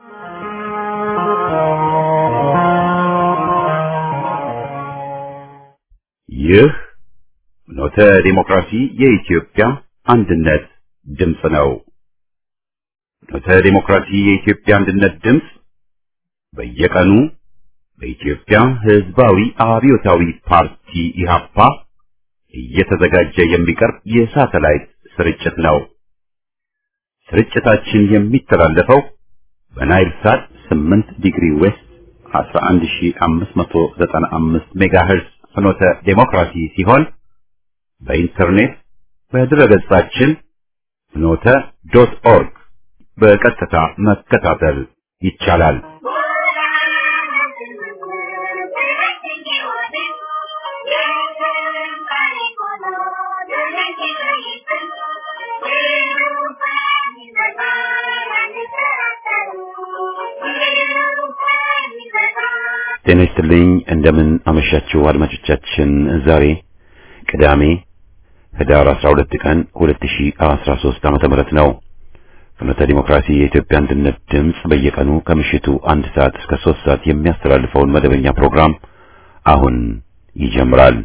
ይህ ኖተ ዲሞክራሲ የኢትዮጵያ አንድነት ድምፅ ነው። ኖተ ዲሞክራሲ የኢትዮጵያ አንድነት ድምፅ በየቀኑ በኢትዮጵያ ሕዝባዊ አብዮታዊ ፓርቲ ኢህአፓ እየተዘጋጀ የሚቀርብ የሳተላይት ስርጭት ነው። ስርጭታችን የሚተላለፈው በናይል ሳት 8 ዲግሪ ዌስት 11595 ሜጋሄርዝ ፍኖተ ዴሞክራሲ ሲሆን በኢንተርኔት በድረገጻችን ፍኖተ ዶት ኦርግ በቀጥታ መከታተል ይቻላል። ጤና ይስጥልኝ። እንደምን አመሻችሁ አድማጮቻችን። ዛሬ ቅዳሜ ህዳር 12 ቀን 2013 ዓመተ ምህረት ነው። ፍኖተ ዲሞክራሲ የኢትዮጵያ አንድነት ድምፅ በየቀኑ ከምሽቱ አንድ ሰዓት እስከ 3 ሰዓት የሚያስተላልፈውን መደበኛ ፕሮግራም አሁን ይጀምራል።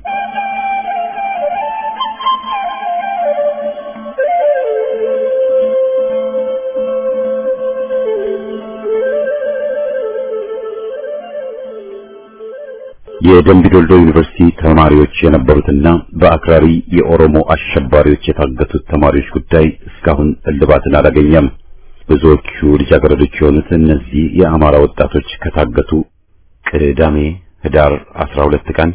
የደምቢዶልዶ ዩኒቨርሲቲ ተማሪዎች የነበሩትና በአክራሪ የኦሮሞ አሸባሪዎች የታገቱት ተማሪዎች ጉዳይ እስካሁን እልባትን አላገኘም። ብዙዎቹ ልጃገረዶች የሆኑት እነዚህ የአማራ ወጣቶች ከታገቱ ቅዳሜ ህዳር 12 ቀን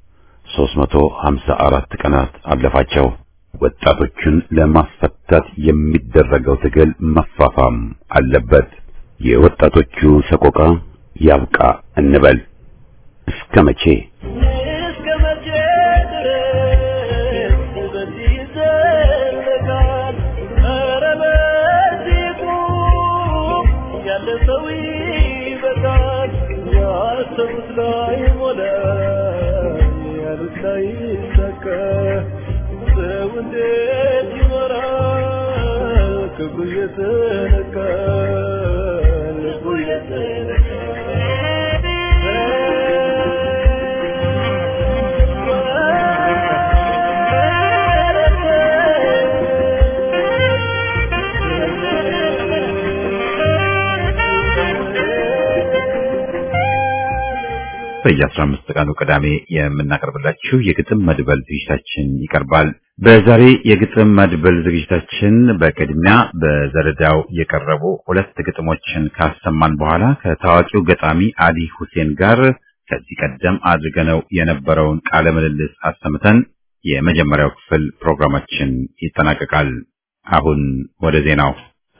354 ቀናት አለፋቸው። ወጣቶቹን ለማስፈታት የሚደረገው ትግል መፋፋም አለበት። የወጣቶቹ ሰቆቃ ያብቃ እንበል። እስከ መቼ እስከ መቼ ድረስ በዚህ ይዘለቃል? ኧረ በዚህ ቁም፣ ያለ ሰው ይበቃል። ያሰቡት ላይ ሞላ፣ ያሉት ላይ ይሳካ። ሰው እንዴት ይኖራል? ክብሩ እየተነካ ልቡ በየ15 ቀኑ ቅዳሜ የምናቀርብላችሁ የግጥም መድበል ዝግጅታችን ይቀርባል። በዛሬ የግጥም መድበል ዝግጅታችን በቅድሚያ በዘረዳው የቀረቡ ሁለት ግጥሞችን ካሰማን በኋላ ከታዋቂው ገጣሚ አሊ ሁሴን ጋር ከዚህ ቀደም አድርገነው የነበረውን ቃለ ምልልስ አሰምተን የመጀመሪያው ክፍል ፕሮግራማችን ይጠናቀቃል። አሁን ወደ ዜናው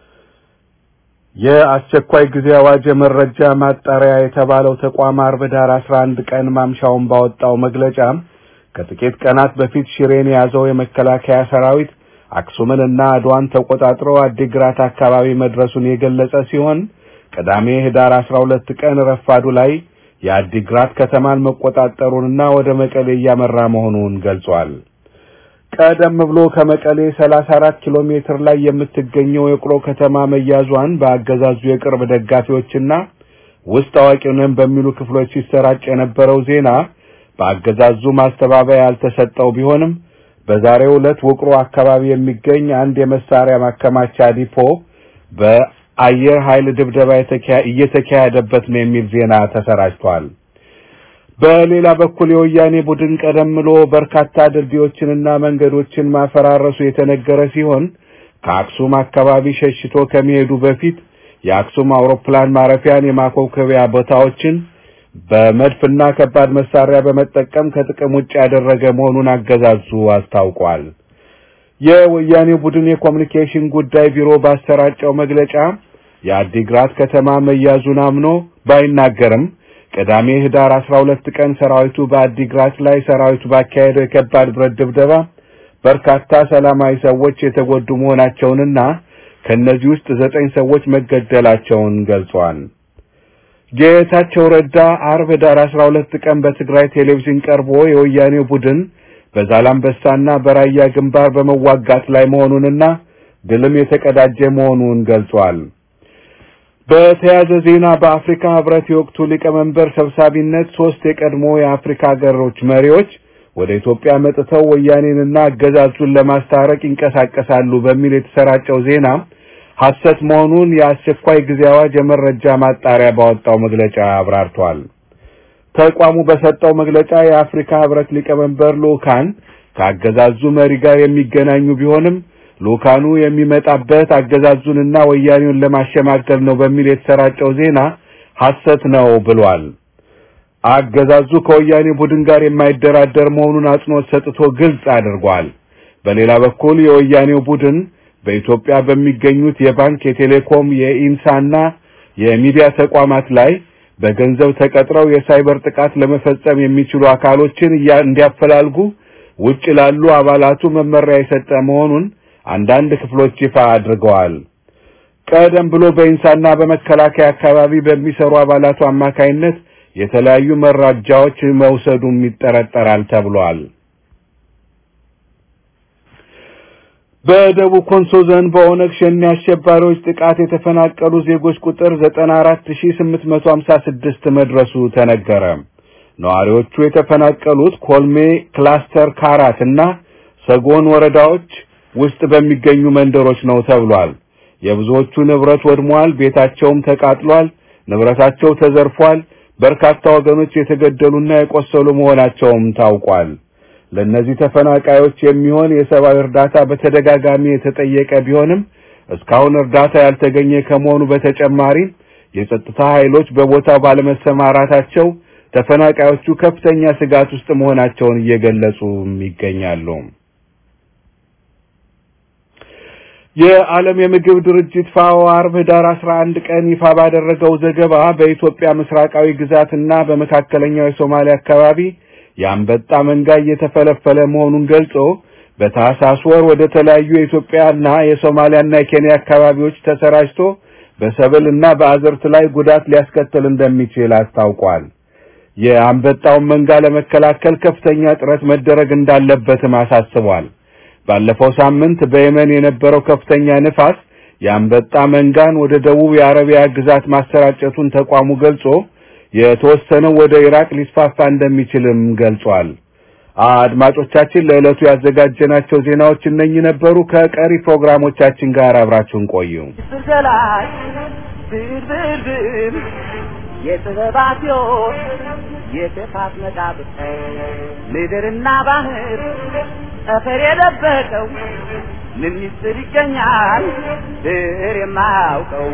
የአስቸኳይ ጊዜ አዋጅ የመረጃ ማጣሪያ የተባለው ተቋም አርብ ዳር 11 ቀን ማምሻውን ባወጣው መግለጫ ከጥቂት ቀናት በፊት ሽሬን የያዘው የመከላከያ ሰራዊት አክሱምን እና አድዋን ተቆጣጥሮ አዲግራት አካባቢ መድረሱን የገለጸ ሲሆን ቅዳሜ ህዳር 12 ቀን ረፋዱ ላይ የአዲግራት ከተማን መቆጣጠሩንና ወደ መቀሌ እያመራ መሆኑን ገልጿል። ቀደም ብሎ ከመቀሌ 34 ኪሎ ሜትር ላይ የምትገኘው የቁሎ ከተማ መያዟን በአገዛዙ የቅርብ ደጋፊዎችና ውስጥ አዋቂ ነን በሚሉ ክፍሎች ሲሰራጭ የነበረው ዜና በአገዛዙ ማስተባበያ ያልተሰጠው ቢሆንም በዛሬው ዕለት ውቅሮ አካባቢ የሚገኝ አንድ የመሳሪያ ማከማቻ ዲፖ በአየር ኃይል ድብደባ እየተካሄደበት ነው የሚል ዜና ተሰራጭቷል። በሌላ በኩል የወያኔ ቡድን ቀደም ብሎ በርካታ ድልድዮችንና መንገዶችን ማፈራረሱ የተነገረ ሲሆን ከአክሱም አካባቢ ሸሽቶ ከመሄዱ በፊት የአክሱም አውሮፕላን ማረፊያን የማኮብኮቢያ ቦታዎችን በመድፍና ከባድ መሳሪያ በመጠቀም ከጥቅም ውጭ ያደረገ መሆኑን አገዛዙ አስታውቋል። የወያኔ ቡድን የኮሚኒኬሽን ጉዳይ ቢሮ ባሰራጨው መግለጫ የአዲግራት ከተማ መያዙን አምኖ ባይናገርም ቅዳሜ ህዳር 12 ቀን ሰራዊቱ በአዲግራት ላይ ሰራዊቱ ባካሄደው የከባድ ብረት ድብደባ በርካታ ሰላማዊ ሰዎች የተጎዱ መሆናቸውንና ከእነዚህ ውስጥ ዘጠኝ ሰዎች መገደላቸውን ገልጿል። ጌታቸው ረዳ አርብ ህዳር 12 ቀን በትግራይ ቴሌቪዥን ቀርቦ የወያኔው ቡድን በዛላምበሳና በራያ ግንባር በመዋጋት ላይ መሆኑንና ድልም የተቀዳጀ መሆኑን ገልጿል። በተያያዘ ዜና በአፍሪካ ህብረት የወቅቱ ሊቀመንበር ሰብሳቢነት ሶስት የቀድሞ የአፍሪካ ሀገሮች መሪዎች ወደ ኢትዮጵያ መጥተው ወያኔንና አገዛዙን ለማስታረቅ ይንቀሳቀሳሉ በሚል የተሰራጨው ዜና ሐሰት መሆኑን የአስቸኳይ ጊዜ አዋጅ የመረጃ ማጣሪያ ባወጣው መግለጫ አብራርቷል። ተቋሙ በሰጠው መግለጫ የአፍሪካ ህብረት ሊቀመንበር ልኡካን ከአገዛዙ መሪ ጋር የሚገናኙ ቢሆንም ልኡካኑ የሚመጣበት አገዛዙንና ወያኔውን ለማሸማገል ነው በሚል የተሰራጨው ዜና ሐሰት ነው ብሏል። አገዛዙ ከወያኔ ቡድን ጋር የማይደራደር መሆኑን አጽንኦት ሰጥቶ ግልጽ አድርጓል። በሌላ በኩል የወያኔው ቡድን በኢትዮጵያ በሚገኙት የባንክ፣ የቴሌኮም፣ የኢንሳና የሚዲያ ተቋማት ላይ በገንዘብ ተቀጥረው የሳይበር ጥቃት ለመፈጸም የሚችሉ አካሎችን እንዲያፈላልጉ ውጭ ላሉ አባላቱ መመሪያ የሰጠ መሆኑን አንዳንድ ክፍሎች ይፋ አድርገዋል። ቀደም ብሎ በኢንሳና በመከላከያ አካባቢ በሚሰሩ አባላቱ አማካይነት የተለያዩ መረጃዎች መውሰዱም ይጠረጠራል ተብሏል። በደቡብ ኮንሶ ዞን በኦነግ ሸኔ አሸባሪዎች ጥቃት የተፈናቀሉ ዜጎች ቁጥር 94856 መድረሱ ተነገረ። ነዋሪዎቹ የተፈናቀሉት ኮልሜ ክላስተር ካራት እና ሰጎን ወረዳዎች ውስጥ በሚገኙ መንደሮች ነው ተብሏል። የብዙዎቹ ንብረት ወድሟል፣ ቤታቸውም ተቃጥሏል፣ ንብረታቸው ተዘርፏል። በርካታ ወገኖች የተገደሉና የቆሰሉ መሆናቸውም ታውቋል። ለእነዚህ ተፈናቃዮች የሚሆን የሰብአዊ እርዳታ በተደጋጋሚ የተጠየቀ ቢሆንም እስካሁን እርዳታ ያልተገኘ ከመሆኑ በተጨማሪ የጸጥታ ኃይሎች በቦታው ባለመሰማራታቸው ተፈናቃዮቹ ከፍተኛ ስጋት ውስጥ መሆናቸውን እየገለጹ ይገኛሉ። የዓለም የምግብ ድርጅት ፋኦ አርብ ህዳር 11 ቀን ይፋ ባደረገው ዘገባ በኢትዮጵያ ምስራቃዊ ግዛትና በመካከለኛው የሶማሊያ አካባቢ የአንበጣ መንጋ እየተፈለፈለ መሆኑን ገልጾ በታህሳስ ወር ወደ ተለያዩ የኢትዮጵያና የሶማሊያና የኬንያ አካባቢዎች ተሰራጭቶ በሰብልና በአዝርት ላይ ጉዳት ሊያስከትል እንደሚችል አስታውቋል። የአንበጣውን መንጋ ለመከላከል ከፍተኛ ጥረት መደረግ እንዳለበትም አሳስቧል። ባለፈው ሳምንት በየመን የነበረው ከፍተኛ ንፋስ የአንበጣ መንጋን ወደ ደቡብ የአረቢያ ግዛት ማሰራጨቱን ተቋሙ ገልጾ የተወሰነው ወደ ኢራቅ ሊስፋፋ እንደሚችልም ገልጿል። አድማጮቻችን ለዕለቱ ያዘጋጀናቸው ዜናዎች እነኚህ ነበሩ። ከቀሪ ፕሮግራሞቻችን ጋር አብራችሁን ቆዩ። ስገላጭ ብርብርብር የጥበባት ሕይወት የጥፋት መቃብር ምድርና ባህር ጠፈር የደበቀው ምን ሚስጥር ይገኛል ብር የማያውቀው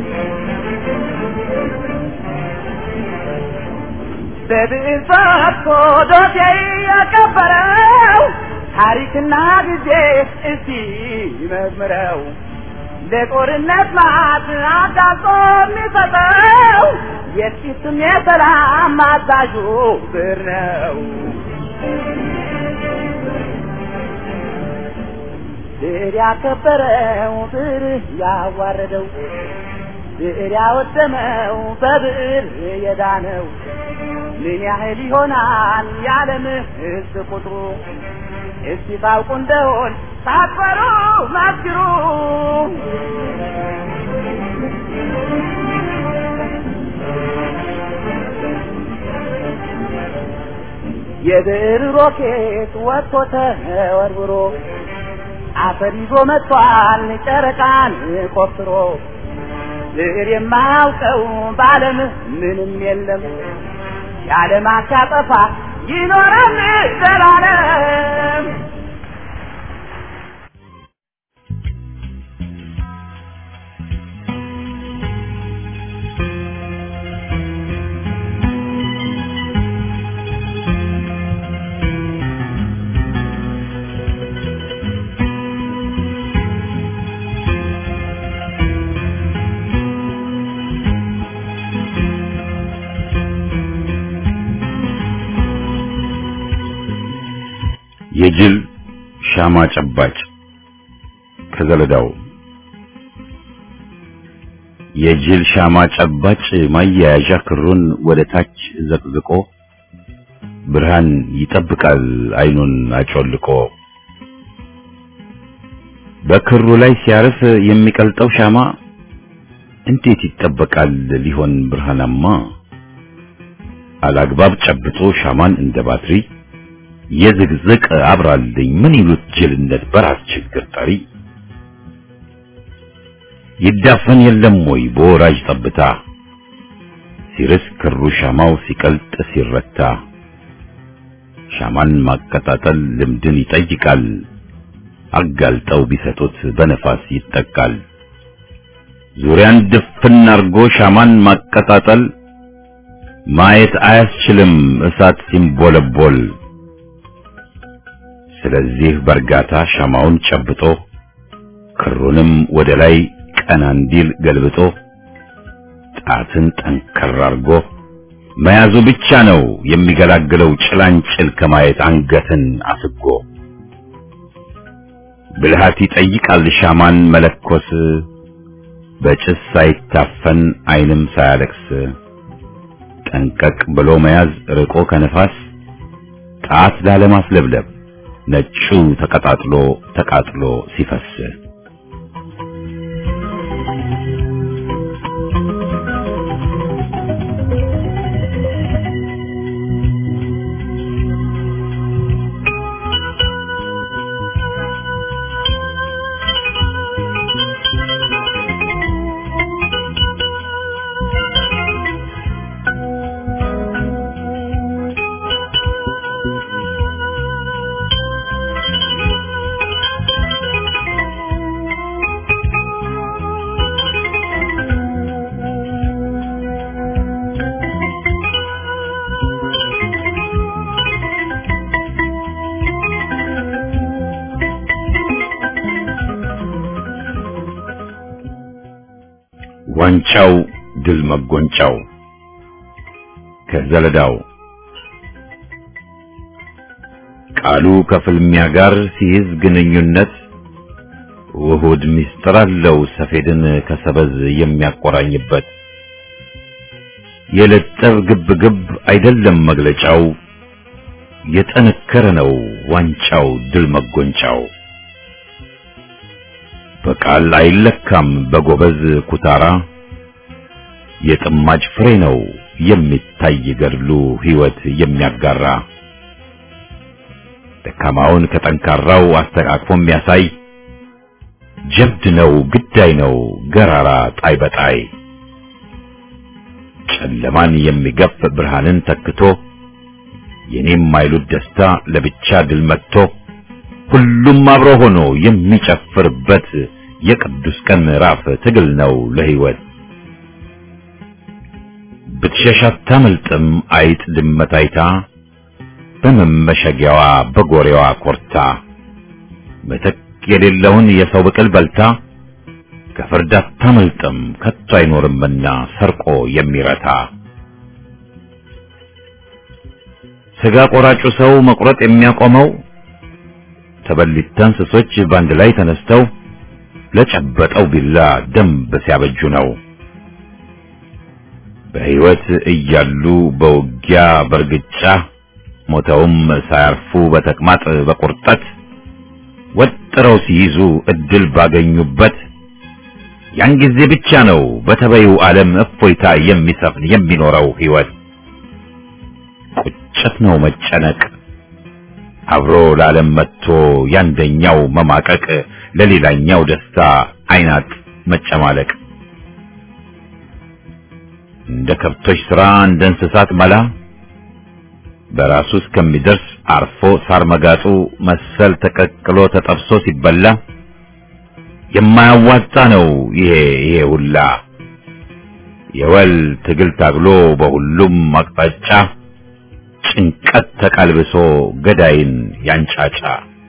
በብዕር ፈትቶ ዶሴ ያቀበረው ታሪክና ጊዜ እስቲ መዝምረው ለጦርነት ማት አጋጾ የሚሰጠው የጥቂትም የሰላም አዛዡ ብር ነው። ብር ያከበረው ብር ያዋረደው ብዕር ያወደመው በብዕር የዳነው ምን ያህል ይሆናል የዓለም ሕዝብ ቁጥሩ? እስቲ ታውቁ እንደሆን ሳትፈሩ መስክሩ። የብዕር ሮኬት ወጥቶ ተወርውሮ አፈር ይዞ መጥቷል ጨረቃን ቆፍሮ ብዕር የማያውቀው በዓለም ምንም የለም የዓለም አሻጠፋ ይኖራል ዘላለም። የጅል ሻማ ጨባጭ ከዘለዳው የጅል ሻማ ጨባጭ ማያያዣ ክሩን ወደ ታች ዘቅዝቆ ብርሃን ይጠብቃል አይኑን አጮልቆ በክሩ ላይ ሲያርፍ የሚቀልጠው ሻማ እንዴት ይጠበቃል ሊሆን ብርሃናማ አላግባብ ጨብጦ ሻማን እንደ ባትሪ የዝግዝቅ አብራልኝ ምን ይሉት ጅልነት በራስ ችግር ጠሪ ይዳፈን የለም ወይ በወራጅ ጠብታ ሲርስ ክሩ ሻማው ሲቀልጥ ሲረታ ሻማን ማቀጣጠል ልምድን ይጠይቃል አጋልጠው ቢሰጡት በነፋስ ይጠቃል ዙሪያን ድፍን አርጎ ሻማን ማቀጣጠል ማየት አያስችልም እሳት ሲንቦለቦል ስለዚህ በእርጋታ ሻማውን ጨብጦ ክሩንም ወደ ላይ ቀና እንዲል ገልብጦ ጣትን ጠንከር አርጎ መያዙ ብቻ ነው የሚገላግለው ጭላንጭል ከማየት አንገትን አስጎ ብልሃት ይጠይቃል ሻማን መለኮስ በጭስ ሳይታፈን አይንም ሳያለቅስ ጠንቀቅ ብሎ መያዝ ርቆ ከነፋስ ጣት ላለማስለብለብ ነጩ ተቀጣጥሎ ተቃጥሎ ሲፈስ ዋንጫው ድል መጎንጫው ከዘለዳው ቃሉ ከፍልሚያ ጋር ሲይዝ ግንኙነት ውሁድ ምስጢር አለው ሰፌድን ከሰበዝ የሚያቆራኝበት የለጠብ ግብ ግብ አይደለም መግለጫው የጠነከረ ነው ዋንጫው ድል መጎንጫው በቃል አይለካም በጎበዝ ኩታራ የጥማጅ ፍሬ ነው የሚታይ ገድሉ ሕይወት የሚያጋራ ደካማውን ከጠንካራው አስተቃቅፎ የሚያሳይ ጀብድ ነው ግዳይ ነው ገራራ ጣይ በጣይ ጨለማን የሚገፍ ብርሃንን ተክቶ የኔም ማይሉት ደስታ ለብቻ ድል መጥቶ ሁሉም አብሮ ሆኖ የሚጨፍርበት የቅዱስ ቀን ምዕራፍ ትግል ነው ለሕይወት ብትሸሽ አታመልጥም አይጥ ድመት አይታ በመመሸጊያዋ በጎሬዋ ኮርታ ምትክ የሌለውን የሰው ብቅል በልታ ከፍርድ አታመልጥም ከቶ አይኖርምና ሰርቆ የሚረታ ስጋ ቆራጩ ሰው መቁረጥ የሚያቆመው ተበሊታ እንስሶች ባንድ ላይ ተነስተው ለጨበጠው ቢላ ደንብ ሲያበጁ ነው። በሕይወት እያሉ በውጊያ በርግጫ ሞተውም ሳያርፉ በተቅማጥ በቁርጠት ወጥረው ሲይዙ እድል ባገኙበት ያን ጊዜ ብቻ ነው በተበዩ ዓለም እፎይታ የሚሰፍን የሚኖረው ሕይወት። ቁጭት ነው መጨነቅ አብሮ ለዓለም መጥቶ ያንደኛው መማቀቅ ለሌላኛው ደስታ አይናት መጨማለቅ እንደ ከብቶች ሥራ እንደ እንስሳት መላ በራሱ እስከሚደርስ አርፎ ሳር መጋጡ መሰል ተቀቅሎ ተጠብሶ ሲበላ የማያዋጣ ነው ይሄ ይሄ ሁላ የወል ትግል ታግሎ በሁሉም አቅጣጫ ጭንቀት ተቀልብሶ ገዳይን ያንጫጫ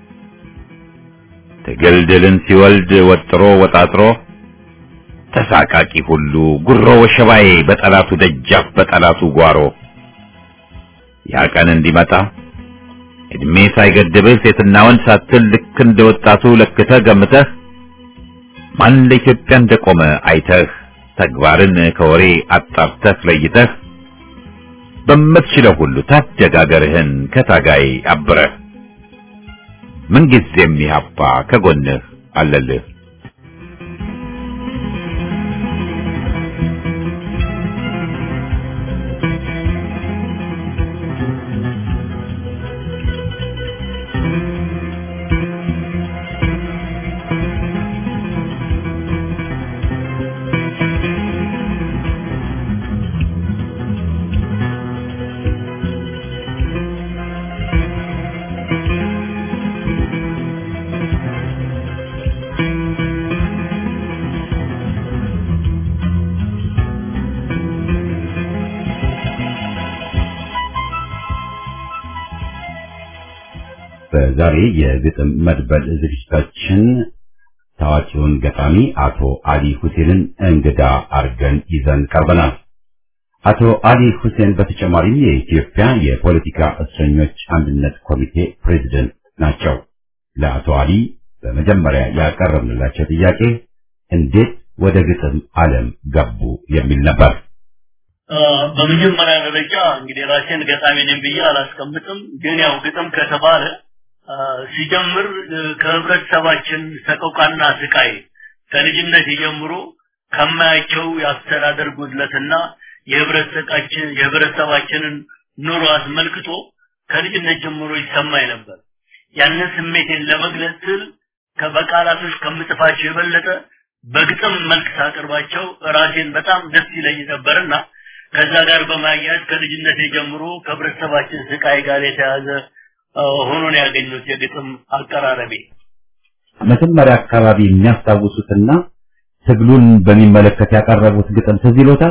ትግል ድልን ሲወልድ ወጥሮ ወጣጥሮ ተሳቃቂ ሁሉ ጉሮ ወሸባዬ በጠላቱ ደጃፍ በጠላቱ ጓሮ ያ ቀን እንዲመጣ እድሜ ሳይገድብህ ሴትና ወንድ ሳትል ልክ እንደ ወጣቱ ለክተህ ገምተህ ማን ለኢትዮጵያ እንደቆመ አይተህ ተግባርን ከወሬ አጣርተህ ለይተህ በምትችለው ሁሉ ታደጋገርህን ከታጋይ አብረህ ምንጊዜም ኢህአፓ ከጎንህ አለልህ። በዛሬ የግጥም መድበል ዝግጅታችን ታዋቂውን ገጣሚ አቶ አሊ ሁሴንን እንግዳ አርገን ይዘን ቀርበናል። አቶ አሊ ሁሴን በተጨማሪም የኢትዮጵያ የፖለቲካ እስረኞች አንድነት ኮሚቴ ፕሬዝደንት ናቸው። ለአቶ አሊ በመጀመሪያ ያቀረብንላቸው ጥያቄ እንዴት ወደ ግጥም ዓለም ገቡ የሚል ነበር። በመጀመሪያ ደረጃ እንግዲህ ራሴን ገጣሚ ነኝ ብዬ አላስቀምጥም። ግን ያው ግጥም ከተባለ ሲጀምር ከህብረተሰባችን ሰቆቃና ስቃይ ከልጅነት ጀምሮ ከማያቸው የአስተዳደር ጉድለትና የህብረተሰባችን የህብረተሰባችንን ኑሮ አስመልክቶ ከልጅነት ጀምሮ ይሰማኝ ነበር። ያንን ስሜቴን ለመግለጽ ስል በቃላቶች ከምጽፋቸው የበለጠ በግጥም መልክ ሳቀርባቸው ራሴን በጣም ደስ ይለኝ ነበርና ከዛ ጋር በማያያዝ ከልጅነቴ ጀምሮ ከህብረተሰባችን ስቃይ ጋር የተያዘ ሆኖ ነው ያገኙት የግጥም አቀራረቤ። መጀመሪያ አካባቢ የሚያስታውሱትና ትግሉን በሚመለከት ያቀረቡት ግጥም ትዝ ይሎታል?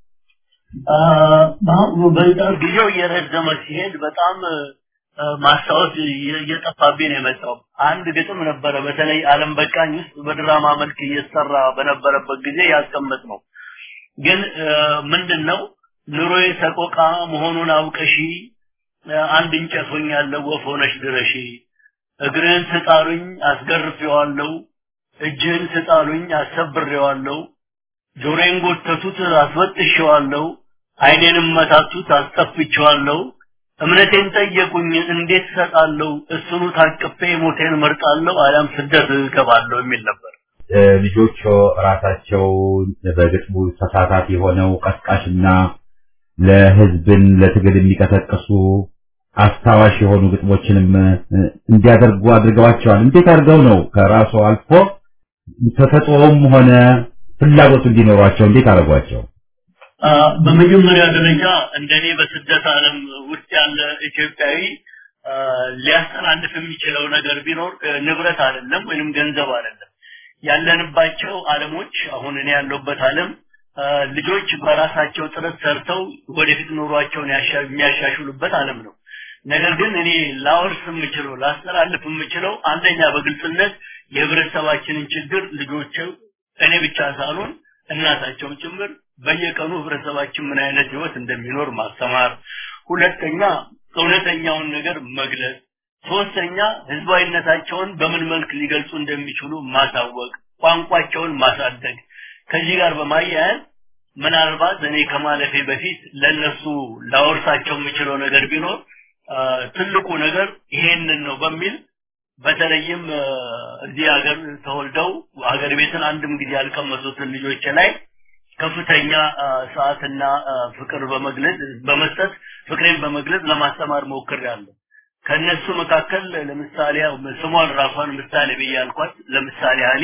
ጊዜው እየረዘመ ሲሄድ በጣም ማስታወስ እየጠፋብኝ ነው የመጣው። አንድ ግጥም ነበረ በተለይ ዓለም በቃኝ ውስጥ በድራማ መልክ እየተሰራ በነበረበት ጊዜ ያስቀመጥ ነው። ግን ምንድን ነው ኑሮዬ ሰቆቃ መሆኑን አውቀሺ አንድ እንጨት ሆኛለሁ ወፍ ሆነሽ ድረሺ እግርህን ስጣሉኝ አስገርፌዋለሁ እጅህን ስጣሉኝ አሰብሬዋለሁ ጆሮዬን ጎተቱት አስወጥሼዋለሁ አይኔንም መታቱት አስጠፍቼዋለሁ እምነቴን ጠየቁኝ እንዴት እሰጣለሁ እሱኑ ታቅፌ ሞቴን መርጣለሁ አሊያም ስደት እገባለሁ የሚል ነበር ልጆቹ ራሳቸው በግጥሙ ተሳታፊ ሆነው ቀስቃሽና ለህዝብን ለትግል የሚቀሰቅሱ አስታዋሽ የሆኑ ግጥሞችንም እንዲያደርጉ አድርገዋቸዋል። እንዴት አድርገው ነው ከራሱ አልፎ ተሰጥኦም ሆነ ፍላጎቱ እንዲኖሯቸው እንዴት አደረጓቸው? በመጀመሪያ ደረጃ እንደኔ በስደት ዓለም ውስጥ ያለ ኢትዮጵያዊ ሊያስተላልፍ የሚችለው ነገር ቢኖር ንብረት አይደለም ወይንም ገንዘብ አይደለም። ያለንባቸው ዓለሞች አሁን እኔ ያለሁበት ዓለም ልጆች በራሳቸው ጥረት ሰርተው ወደፊት ኑሯቸውን የሚያሻሽሉበት ዓለም ነው። ነገር ግን እኔ ላወርስ የምችለው ላስተላልፍ የምችለው አንደኛ በግልጽነት የህብረተሰባችንን ችግር ልጆች እኔ ብቻ ሳልሆን እናታቸውም ጭምር በየቀኑ ህብረተሰባችን ምን አይነት ህይወት እንደሚኖር ማስተማር፣ ሁለተኛ እውነተኛውን ነገር መግለጽ፣ ሶስተኛ ህዝባዊነታቸውን በምን መልክ ሊገልጹ እንደሚችሉ ማሳወቅ፣ ቋንቋቸውን ማሳደግ ከዚህ ጋር በማያያዝ ምናልባት እኔ ከማለፌ በፊት ለነሱ ላወርሳቸው የምችለው ነገር ቢኖር ትልቁ ነገር ይሄንን ነው በሚል በተለይም እዚህ ሀገር ተወልደው ሀገር ቤትን አንድም ጊዜ ያልቀመሱትን ልጆች ላይ ከፍተኛ ሰዓትና ፍቅር በመግለጽ በመስጠት ፍቅሬን በመግለጽ ለማስተማር ሞክሬያለሁ። ከነሱ መካከል ለምሳሌ ስሟን ራሷን ምሳሌ ብዬ ያልኳት ለምሳሌ አሊ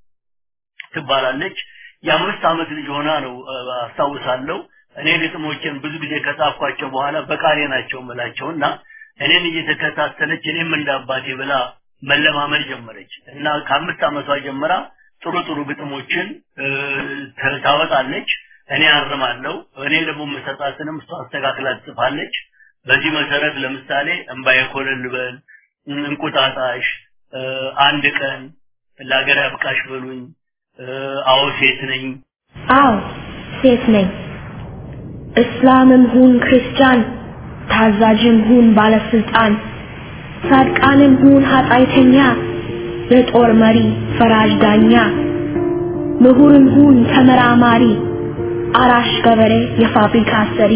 ትባላለች። የአምስት ዓመት ልጅ ሆና ነው አስታውሳለሁ። እኔ ግጥሞችን ብዙ ጊዜ ከጻፍኳቸው በኋላ በቃሌ ናቸው ምላቸውና እኔን እየተከታተለች እኔም እንደ አባቴ ብላ መለማመድ ጀመረች እና ከአምስት ዓመቷ ጀምራ ጥሩ ጥሩ ግጥሞችን ታወጣለች። እኔ አርማለሁ። እኔ ደግሞ መሰጣትንም እሷ አስተካክላ ትጽፋለች። በዚህ መሰረት ለምሳሌ እምባዬ ኮለል በል፣ እንቁጣጣሽ፣ አንድ ቀን ለሀገር ያብቃሽ በሉኝ፣ አዎ ሴት ነኝ፣ አዎ ሴት ነኝ፣ እስላምም ሁን ክርስቲያን፣ ታዛዥም ሁን ባለስልጣን፣ ጻድቃንም ሁን ኃጢአተኛ፣ የጦር መሪ ፈራጅ ዳኛ፣ ምሁርም ሁን ተመራማሪ፣ አራሽ ገበሬ የፋብሪካ ሰሪ፣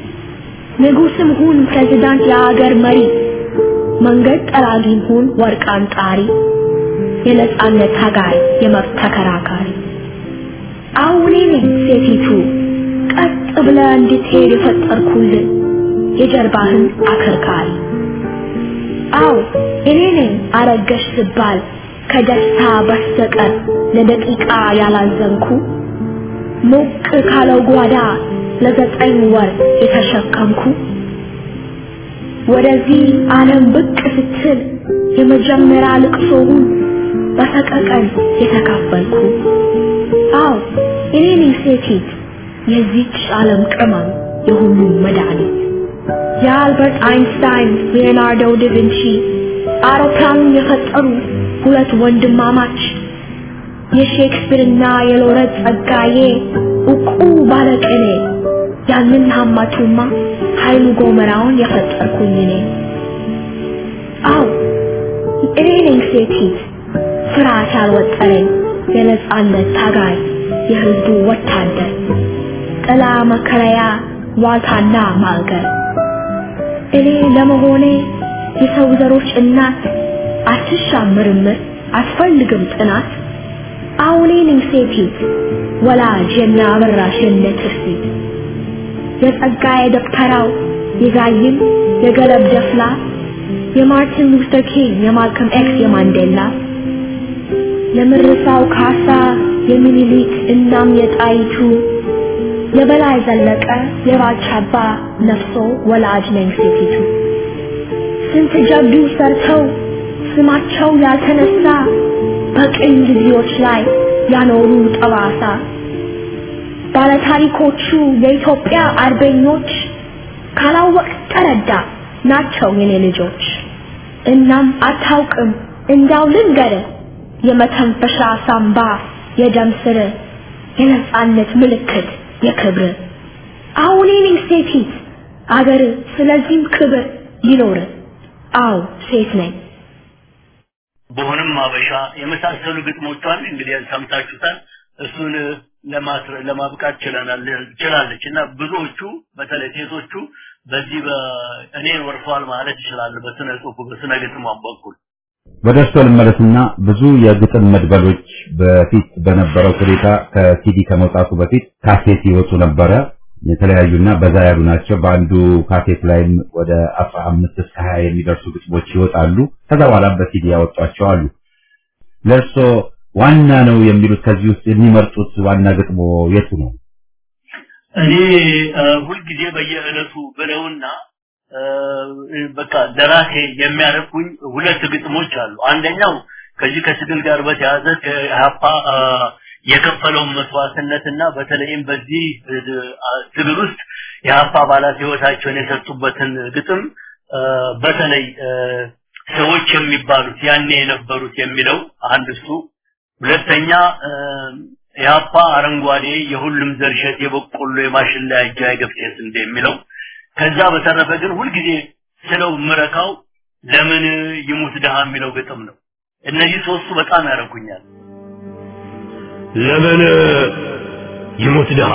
ንጉስም ሁን ፕሬዝዳንት የአገር መሪ፣ መንገድ ጠራጊም ሁን ወርቅ አንጣሪ፣ የነጻነት ታጋይ የመብት ተከራካሪ አሁን ነኝ ሴቲቱ ቀጥ ብለ እንድትሄድ የፈጠርኩልን የጀርባህን አከርካሪ አው እኔ ነኝ አረገሽ ስባል ከደስታ በስተቀር ለደቂቃ ያላዘንኩ ሞቅ ካለው ጓዳ ለዘጠኝ ወር የተሸከምኩ ወደዚህ ዓለም ብቅ ስትል የመጀመሪያ ልቅሶውን በሰቀቀን የተካፈልኩ አው እኔ ነኝ ሴቲት የዚች ዓለም ቅመም የሁሉም መድኃኒት የአልበርት አይንስታይን ሊዮናርዶ ዳቪንቺ አውሮፕላኑን የፈጠሩ ሁለት ወንድማማች የሼክስፒርና የሎረት ጸጋዬ እቁ ባለቅኔ ያንን ሀማቱማ ኃይሉ ጎመራውን የፈጠርኩኝ እኔ። አው እኔ ነኝ ሴቲት ፍርሃት ያልወጠረኝ የነጻነት ታጋይ የህዝቡ ወታደር ጥላ መከለያ ዋልታና ማገር እኔ ለመሆኔ የሰው ዘሮች እናት አትሻም ምርምር አትፈልግም ጥናት አሁኔ ነኝ ሴቲት ወላጅ የሚያበራሽ የነ ትርሲት የጸጋዬ ደብተራው የዛይም የገለብ ደፍላ የማርቲን ሉተር ኪንግ የማልከም ኤክስ የማንዴላ የምርሳው ካሳ የሚኒሊክ እናም የጣይቱ የበላይ ዘለቀ የባልቻባ ነፍሶ ወላጅ ነኝ ሴቲቱ ስንት ጀብዱ ሰርተው ስማቸው ያልተነሳ በቅኝ ጊዜዎች ላይ ያኖሩ ጠባሳ ባለታሪኮቹ የኢትዮጵያ አርበኞች ካላወቅ ተረዳ ናቸው የኔ ልጆች። እናም አታውቅም እንዳው ልንገር የመተንፈሻ ሳምባ የደም ስር የነጻነት ምልክት የክብር አሁን እኔ ሴቲት አገር ስለዚህም ክብር ይኖር። አው ሴት ነኝ። በሆነም አበሻ የመሳሰሉ ግጥሞቿን እንግዲህ ሰምታችሁታል። እሱን ለማብቃት ችለናል ችላለች እና ብዙዎቹ በተለይ ሴቶቹ በዚህ በእኔን ወርሷል ማለት ይችላሉ። በስነ ጽሁፉ በስነ ግጥሟ በኩል ወደ እርሶ ልመለስና ብዙ የግጥም መድበሎች በፊት በነበረው ሁኔታ ከሲዲ ከመውጣቱ በፊት ካሴት ይወጡ ነበረ። የተለያዩና በዛ ያሉ ናቸው። በአንዱ ካሴት ላይም ወደ አስራ አምስት እስከ ሀያ የሚደርሱ ግጥሞች ይወጣሉ። ከዛ በኋላም በሲዲ ያወጧቸው አሉ። ለእርሶ ዋና ነው የሚሉት ከዚህ ውስጥ የሚመርጡት ዋና ግጥሞ የቱ ነው? እኔ ሁልጊዜ በየዕለቱ ብለውና በቃ ደራሴ የሚያደርጉኝ ሁለት ግጥሞች አሉ። አንደኛው ከዚህ ከትግል ጋር በተያያዘ ከኢህአፓ የከፈለውን መስዋዕትነትና በተለይም በዚህ ትግል ውስጥ የኢህአፓ አባላት ህይወታቸውን የሰጡበትን ግጥም በተለይ ሰዎች የሚባሉት ያኔ የነበሩት የሚለው አንድ እሱ፣ ሁለተኛ ኢህአፓ አረንጓዴ የሁሉም ዘር እሸት የበቆሎ የማሽላ እጃ የገብሴ ስንዴ የሚለው ከዛ በተረፈ ግን ሁልጊዜ ስለው ምረካው ለምን ይሙት ድሃ የሚለው ግጥም ነው። እነዚህ ሶስቱ በጣም ያደርጉኛል። ለምን ይሙት ድሃ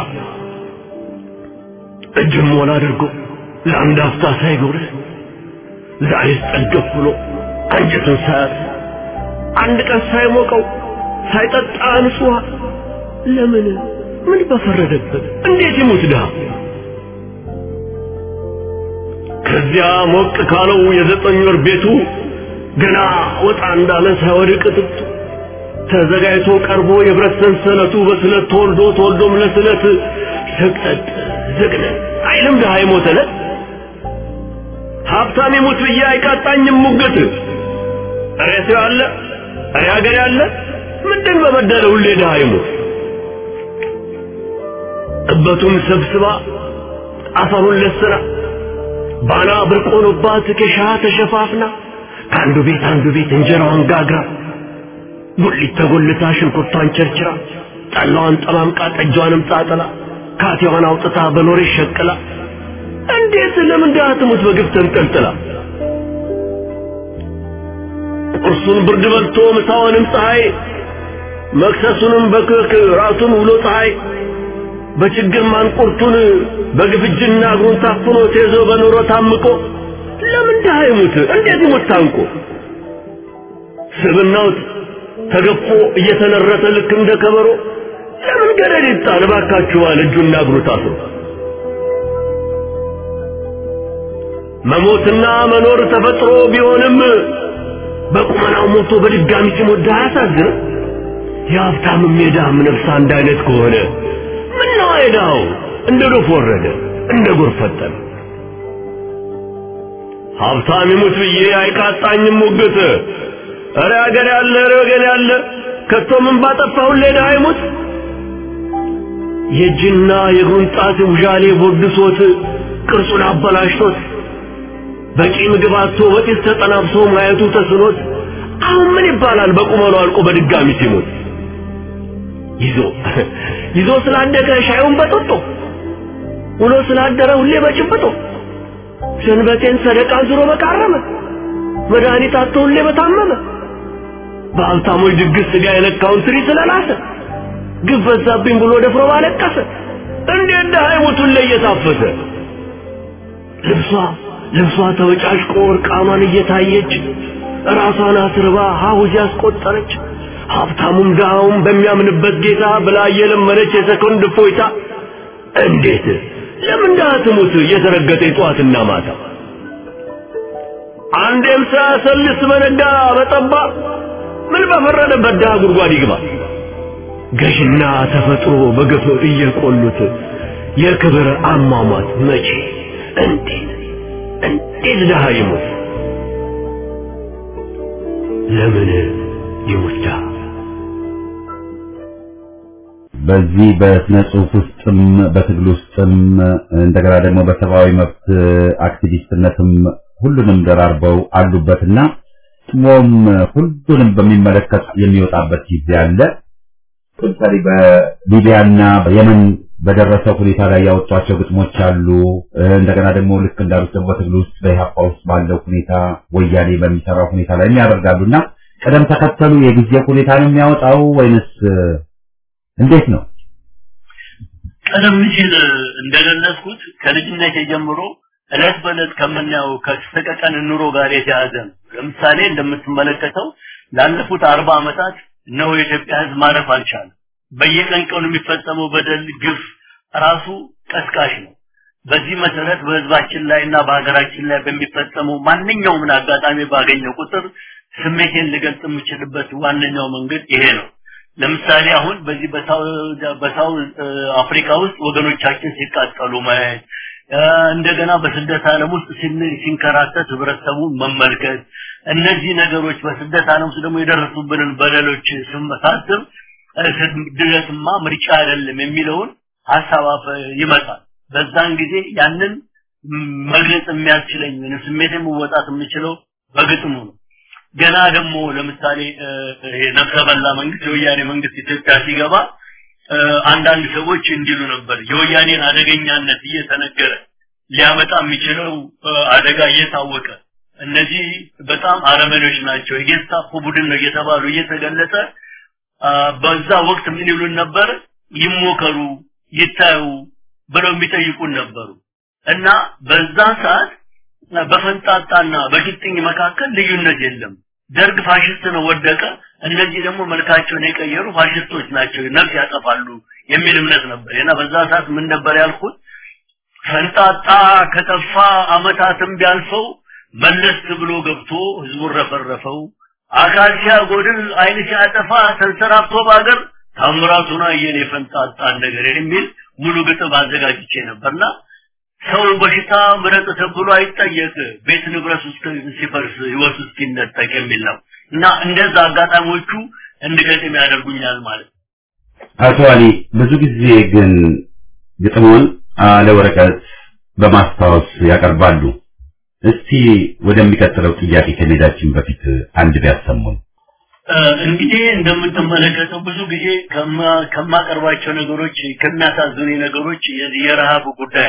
እጅም ሞላ አድርጎ ለአንድ አፍታ ሳይጎርስ ዛሬስ ጠገብ ብሎ አንጀቱን ሳያት አንድ ቀን ሳይሞቀው ሳይጠጣ ንጹህ ለምን ምን በፈረደበት እንዴት ይሙት ድሃ ከዚያ ሞቅ ካለው የዘጠኝ ወር ቤቱ ገና ወጣ እንዳለ ሳይወድቅ ጥጡ ተዘጋጅቶ ቀርቦ የብረት ሰንሰለቱ በስለት ተወልዶ ተወልዶም ለስለት ሰቅጠጥ ዝግነት አይልም ድሃ ይሞተለት ሀብታም ይሙት ብዬ አይቃጣኝም ሙግት እሬ ሰው ያለ እሬ ሀገር ያለ ምንድን በበደለ ሁሌ ድሃ ይሙት እበቱን ሰብስባ አፈሩን ለስራ ባና ብርቅ ሆኖባት ኬሻ ተሸፋፍና ከአንዱ ቤት አንዱ ቤት እንጀራዋን ጋግራ ጉሊት ተጎልታ ሽንኩርቷን ቸርችራ ጠላዋን ጠማምቃ ጠጇንም ጣጥላ ካቴዋን አውጥታ በኖሬ ሸቅላ እንዴት ለምን ድሃ ትሙት በግፍ ተንጠልጥላ ቁርሱን ብርድ በልቶ ምሳውንም ፀሐይ መክሰሱንም በክክ ራሱን ውሎ ፀሐይ በችግር ማንቁርቱን በግፍጅና እግሩን ታፍኖ ተይዞ በኑሮ ታምቆ ለምን ድሃ ይሙት እንዴት ይሙት ታንቆ ስብናው ተገፎ እየተነረተ ልክ እንደ ከበሮ ለምን ገደል ይጣል እባካችኋል እጁና እግሩ ታስሮ መሞትና መኖር ተፈጥሮ ቢሆንም በቁመናው ሞቶ በድጋሚ ሲሞት ድሃ ያሳዝንም የሀብታምም የድሃም ነፍስ አንድ አይነት ከሆነ ምነው አይዳው እንደ ዶፍ ወረደ እንደ ጎርፍ ፈጠነ ሀብታም ይሙት ብዬ አይቃጣኝም ሙግት እረ ሀገር ያለ እረ ወገን ያለ ከቶ ምን ባጠፋሁ ለድሃ ይሙት የእጅና የእግሩን ጣት ውዣሌ ቦድሶት ቅርጹን አበላሽቶት በቂ ምግብ አጥቶ በጢስ ተጠናብሶ ማየቱ ተስኖት አሁን ምን ይባላል በቁመሉ አልቆ በድጋሚ ሲሞት ይዞ ይዞ ስላደገ ሻዩን በጥጦ ውሎ ስላደረ ሁሌ በጭብጦ ሰንበቴን ሰደቃ ዙሮ በቃረመ መድኃኒት አጥቶ ሁሌ በታመመ በሀብታሞች ድግስ ስጋ የነካውን ትሪ ስለላሰ ግፍ በዛብኝ ብሎ ደፍሮ ባለቀሰ እንዴት ድሃ ይሞቱን ላይ እየታፈሰ ልብሷ ልብሷ ተበጫጭቆ እርቃኗን እየታየች ራሷን አስርባ ሀሁዝ ያስቆጠረች ሀብታሙም ድሃውም በሚያምንበት ጌታ ብላ እየለመነች የሰኮንድ እፎይታ እንዴት ለምን ድሃ ትሙት እየተረገጠ ጠዋትና ማታ አንዴም ሳያሰልስ በነጋ በጠባ ምን በፈረደበት ድሃ ጉድጓድ ይግባ ገዥና ተፈጥሮ በግፍ እየቆሉት የክብር አሟሟት መቼ እንዴት እንዴት ድሃ ይሞት ለምን ይሙት ድሃ በዚህ በስነ ጽሁፍ ውስጥም በትግል ውስጥም እንደገና ደግሞ በሰብአዊ መብት አክቲቪስትነትም ሁሉንም ደራርበው አሉበትና ጥሞም ሁሉንም በሚመለከት የሚወጣበት ጊዜ አለ። ለምሳሌ በሊቢያና በየመን በደረሰው ሁኔታ ላይ ያወጧቸው ግጥሞች አሉ። እንደገና ደግሞ ልክ እንዳሉት ደግሞ በትግል ውስጥ በኢህአፓ ውስጥ ባለው ሁኔታ ወያኔ በሚሰራው ሁኔታ ላይ ያደርጋሉና ቀደም ተከተሉ የጊዜ ሁኔታ ነው የሚያወጣው ወይንስ እንዴት ነው? ቀደም ሲል እንደገለጽኩት ከልጅነት ጀምሮ እለት በእለት ከምናየው ከሰቀቀን ኑሮ ጋር የተያዘ ነው። ለምሳሌ እንደምትመለከተው ላለፉት አርባ ዓመታት ነው የኢትዮጵያ ሕዝብ ማረፍ አልቻለም። በየቀን ቀኑ የሚፈጸመው በደል፣ ግፍ ራሱ ቀስቃሽ ነው። በዚህ መሰረት በህዝባችን ላይ እና በሀገራችን ላይ በሚፈጸመው ማንኛውም አጋጣሚ ባገኘው ቁጥር ስሜቴን ልገልጽ የምችልበት ዋነኛው መንገድ ይሄ ነው። ለምሳሌ አሁን በዚህ በሳውዝ አፍሪካ ውስጥ ወገኖቻችን ሲቃጠሉ ማየት እንደገና በስደት ዓለም ውስጥ ሲንከራተት ህብረተሰቡን መመልከት እነዚህ ነገሮች በስደት ዓለም ውስጥ ደግሞ የደረሱብንን በደሎች ስመሳስብ ስደትማ ምርጫ አይደለም የሚለውን ሀሳብ ይመጣል። በዛን ጊዜ ያንን መግለጽ የሚያስችለኝ ስሜቴን መወጣት የምችለው በግጥሙ ነው። ገና ደግሞ ለምሳሌ ነፍሰ በላ መንግስት የወያኔ መንግስት ኢትዮጵያ ሲገባ አንዳንድ ሰዎች እንዲሉ ነበር የወያኔን አደገኛነት እየተነገረ ሊያመጣ የሚችለው አደጋ እየታወቀ እነዚህ በጣም አረመኔዎች ናቸው የጌስታፖ ቡድን ነው እየተባሉ እየተገለጸ በዛ ወቅት ምን ይሉን ነበር ይሞከሩ ይታዩ ብለው የሚጠይቁን ነበሩ እና በዛ ሰዓት በፈንጣጣና በግጥኝ መካከል ልዩነት የለም ደርግ ፋሽስት ነው ወደቀ እነዚህ ደግሞ መልካቸውን የቀየሩ ፋሽስቶች ናቸው ነፍስ ያጠፋሉ የሚል እምነት ነበር እና በዛ ሰዓት ምን ነበር ያልኩት ፈንጣጣ ከጠፋ አመታትም ቢያልፈው መለስ ብሎ ገብቶ ህዝቡን ረፈረፈው አካል ሲያጎድል አይን ሲያጠፋ ተንሰራፍቶ ባገር ታምራቱን አየን የፈንጣጣን ነገር የሚል ሙሉ ግጥም አዘጋጅቼ ነበርና ሰው በሽታ ምረጥ ተብሎ አይጠየቅ ቤት ንብረት ውስጥ ሲፈርስ ህይወት ውስጥ ይነጠቅ የሚል ነው እና እንደዛ አጋጣሚዎቹ እንድገጥም ያደርጉኛል ማለት አቶ አሊ ብዙ ጊዜ ግን ግጥሞን አለ ወረቀት በማስታወስ ያቀርባሉ። እስቲ ወደሚቀጥለው ጥያቄ ከመሄዳችን በፊት አንድ ቢያሰሙን። እንግዲህ እንደምትመለከተው ብዙ ጊዜ ከማቀርባቸው ነገሮች ከሚያሳዝኑ ነገሮች የረሃብ ጉዳይ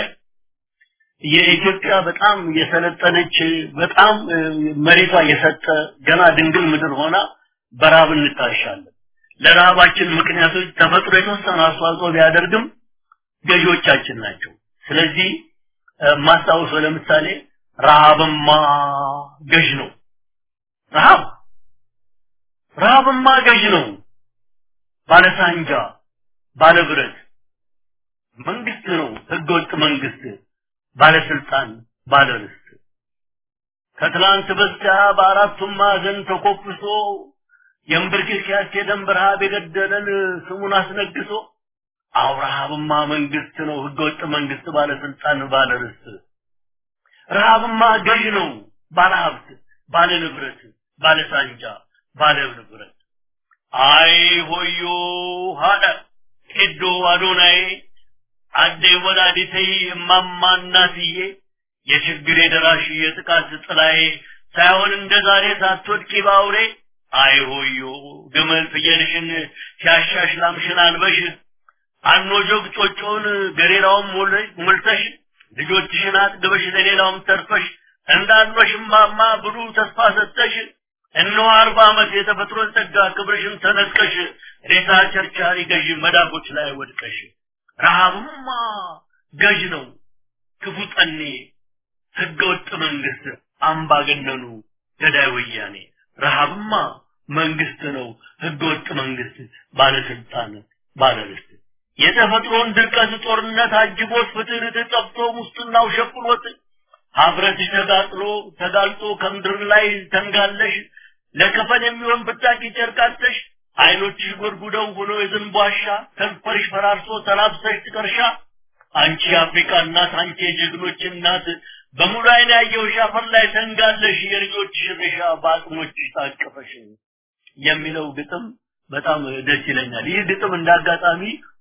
የኢትዮጵያ በጣም የሰለጠነች በጣም መሬቷ የሰጠ ገና ድንግል ምድር ሆና በረሃብ እንታሻለን። ለረሃባችን ምክንያቶች ተፈጥሮ የተወሰነ አስተዋጽኦ ቢያደርግም ገዢዎቻችን ናቸው። ስለዚህ ማስታወሰው ለምሳሌ ረሃብማ ገዥ ነው። ረሃብ ረሃብማ ገዥ ነው። ባለሳንጃ ባለብረት መንግስት ነው። ህገወጥ መንግስት ባለስልጣን ባለርስት ከትላንት በስቲያ በአራቱም ማዕዘን ተኮፍሶ የእምብርክክ የደም ረሃብ የገደለን ስሙን አስነግሶ አውረሃብማ መንግስት ነው ህገወጥ መንግስት ባለስልጣን ባለርስት ረሃብማ ገዥ ነው ባለሀብት ባለ ንብረት ባለ ሳንጃ ባለ ንብረት አይ ሆዮ ሀደ ሄዶ አዶናዬ አዴ ወላዲተይ እማማ እናትዬ የችግር የደራሽ የጥቃት ጥላዬ ሳይሆን እንደ ዛሬ ሳትወድቂ ባውሬ አይሆዮ ግመል ፍየልሽን ሲያሻሽ ላምሽን አልበሽ አኖ ጆግ ጮጮውን ገሬራውን ሞልተሽ ልጆችሽን አጥግበሽ ለሌላውም ተርፈሽ እንዳልኖሽም ማማ ብሉ ተስፋ ሰጠሽ እነሆ አርባ ዓመት የተፈጥሮን ጸጋ ክብርሽን ተነጥቀሽ ሬሳ ቸርቻሪ ገዥ መዳፎች ላይ ወድቀሽ ረሃብማ ገዥ ነው ክፉ ጠኔ ህገወጥ መንግስት አምባገነኑ ገዳይ ወያኔ ረሃብማ መንግስት ነው ህገወጥ መንግስት ባለስልጣን ባለርስት የተፈጥሮን ድርቀት ጦርነት አጅቦት ፍትህ ጠፍቶ ሙስጥናው ሸፍኖት ሀብረትሽ ተጋጥሎ ተጋልጦ ከምድር ላይ ተንጋለሽ ለከፈን የሚሆን ብታቂ ጨርቃተሽ አይኖችሽ ጎድጉደው ሆኖ የዝንብ ዋሻ ከንፈርሽ ፈራርሶ ተላብሰሽ ጥቀርሻ አንቺ የአፍሪካ እናት አንቺ የጀግኖች እናት በሙሉ አይን ያየውሽ አፈር ላይ ተንጋለሽ የልጆችሽ ሬሻ በአቅሞችሽ ታቀፈሽ የሚለው ግጥም በጣም ደስ ይለኛል። ይህ ግጥም እንዳጋጣሚ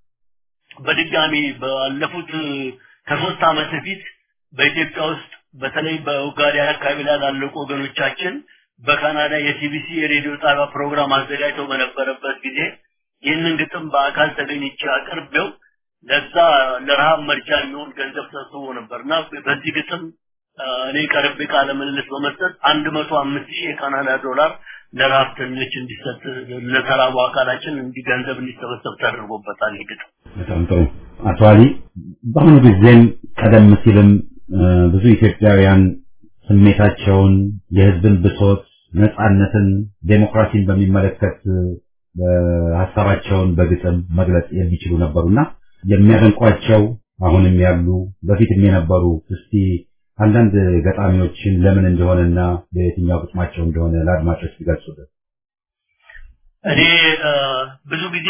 በድጋሚ ባለፉት ከሶስት ዓመት በፊት በኢትዮጵያ ውስጥ በተለይ በኡጋዴ አካባቢ ላይ ላለቁ ወገኖቻችን በካናዳ የሲቢሲ የሬዲዮ ጣቢያ ፕሮግራም አዘጋጅተው በነበረበት ጊዜ ይህንን ግጥም በአካል ተገኝቼ አቅርቤው ለዛ ለረሃብ መርጃ የሚሆን ገንዘብ ሰብስቦ ነበር እና በዚህ ግጥም እኔ ቀርቤ ቃለ ምልልስ በመስጠት አንድ መቶ አምስት ሺህ የካናዳ ዶላር ለረሀብተኞች እንዲሰጥ ለተራቡ አካላችን እንዲ ገንዘብ እንዲሰበሰብ ተደርጎበታል። ይህ ግጥም በጣም ጥሩ። አቶ አሊ በአሁኑ ጊዜም ቀደም ሲልም ብዙ ኢትዮጵያውያን ስሜታቸውን፣ የህዝብን ብሶት፣ ነጻነትን፣ ዴሞክራሲን በሚመለከት ሀሳባቸውን በግጥም መግለጽ የሚችሉ ነበሩና የሚያደንቋቸው አሁንም ያሉ በፊትም የነበሩ እስቲ አንዳንድ ገጣሚዎችን ለምን እንደሆነና በየትኛው ግጥማቸው እንደሆነ ለአድማጮች ቢገልጹልን። እኔ ብዙ ጊዜ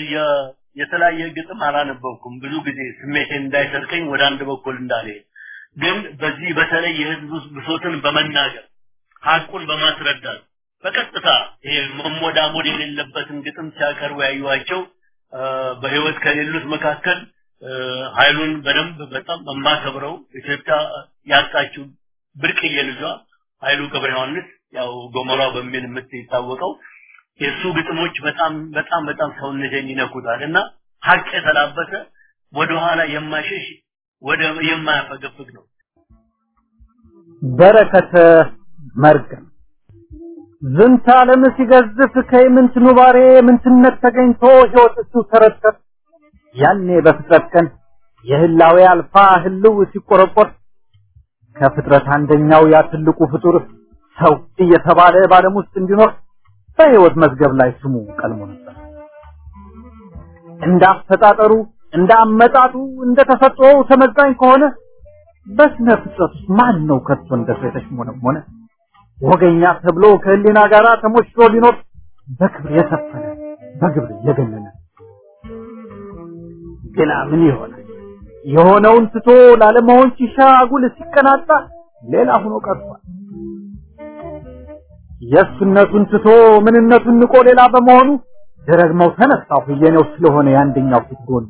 የተለያየ ግጥም አላነበብኩም። ብዙ ጊዜ ስሜቴን እንዳይሰርቀኝ ወደ አንድ በኩል እንዳልሄድ ግን በዚህ በተለይ የህዝብ ብሶትን በመናገር ሀቁን በማስረዳት በቀጥታ ይሄ መሞዳሞድ የሌለበትን ግጥም ሲያቀርቡ ያዩዋቸው በህይወት ከሌሉት መካከል ኃይሉን በደንብ በጣም የማከብረው ኢትዮጵያ ያጣችው ብርቅዬ ልጇ ኃይሉ ገብረ ዮሐንስ ያው ጎሞራው በሚል የምትታወቀው የእሱ ግጥሞች በጣም በጣም በጣም ሰውነቴን ይነኩታል እና ሀቅ የተላበሰ ወደኋላ የማይሸሽ ወደ የማያፈገፍግ ነው። በረከተ መርገም ዝንተ ዓለም ሲገዝፍ ከይምንት ኑባሬ ምንትነት ተገኝቶ ሕይወት እሱ ተረተር ያኔ በፍጥረት ቀን የህላዌ አልፋ ህልው ሲቆረቆር ከፍጥረት አንደኛው ያ ትልቁ ፍጡር ሰው እየተባለ በዓለም ውስጥ እንዲኖር በሕይወት መዝገብ ላይ ስሙ ቀልሞ ነበር። እንደ አፈጣጠሩ እንደ አመጣጡ እንደ ተፈጥሮው ተመዛኝ ከሆነ በስነ ፍጥረት ውስጥ ማን ነው ከቶ እንደ ሰው የተሽሞነሞነ ወገኛ ተብሎ ከህሊና ጋር ተሞሽሮ ሊኖር በክብር የሰፈነ በግብር የገነነ ግና ምን ይሆናል? የሆነውን ትቶ ላለመሆን ሲሻ አጉል ሲቀናጣ ሌላ ሆኖ ቀርቷል። የእሱነቱን ትቶ ምንነቱን ንቆ ሌላ በመሆኑ ደረግመው ተነሳሁ የኔው ስለሆነ የአንደኛው ፊት ጎን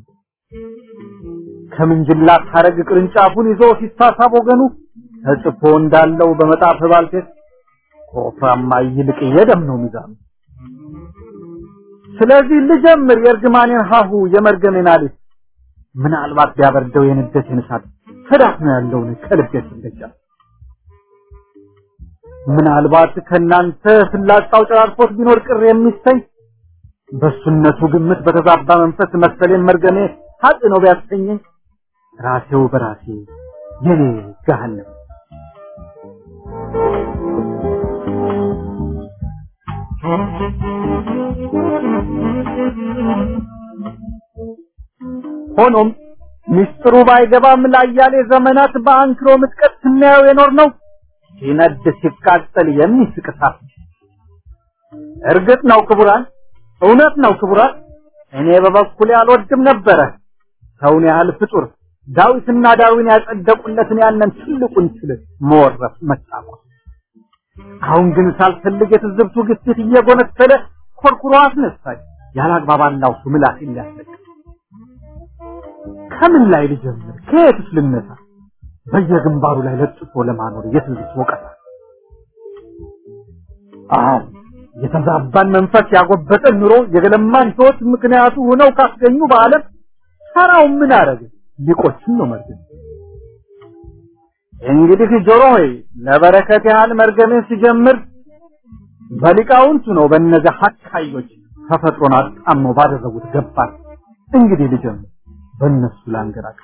ከምንጅላት ሐረግ ቅርንጫፉን ይዞ ሲሳሳብ ወገኑ ተጽፎ እንዳለው በመጣፍ ባልቴት ከወፍራማ ይልቅ የደም ነው ሚዛኑ። ስለዚህ ልጀምር የእርግማኔን ሀሁ የመርገሜን አሊፍ ምናልባት ቢያበርደው የንደቴን እሳት ተዳፍኖ ያለውን ከልቤት እንደጃል ምናልባት ከናንተ ፍላጻው ጨራርፎት ቢኖር ቅር የሚሰኝ በሱነቱ ግምት በተዛባ መንፈስ መሰሌን መርገሜ ሀጥ ነው ቢያሰኘኝ ራሴው በራሴ የኔ ገሃነም ሆኖም ምስጢሩ ባይገባም ላያሌ ዘመናት በአንክሮ ምጥቀት ስናየው የኖር ነው ሲነድ ሲቃጠል የሚስቅ እሳት። እርግጥ ነው ክቡራን፣ እውነት ነው ክቡራን፣ እኔ በበኩሌ አልወድም ነበረ ሰውን ያህል ፍጡር ዳዊትና ዳዊን ያጸደቁለትን ያንን ትልቁን ስል መወረፍ መጫቆስ። አሁን ግን ሳልፈልግ የትዝብቱ ግፊት እየጎነተለ ኮርኩሮ አስነሳኝ ያላግባብ አላውሱ ምላሴን ሊያስለቅቅ ከምን ላይ ልጀምር? ከየትስ ልነሳ? በየግንባሩ ላይ ለጥፎ ለማኖር የትንግስት ወቀሳ አዎ የተዛባን መንፈስ ያጎበጠን ኑሮ የገለማን ህይወት ምክንያቱ ሆነው ካስገኙ በዓለም ሰራው ምን አረገ ሊቆችን ነው መርገም እንግዲህ ጆሮ ሆይ ለበረከት ያህል መርገምን ሲጀምር በሊቃውንቱ ነው በእነዚያ ሀካዮች ተፈጥሮን አጣመው ባደረጉት ገባር እንግዲህ ልጀምር በእነሱ ላንገራቅ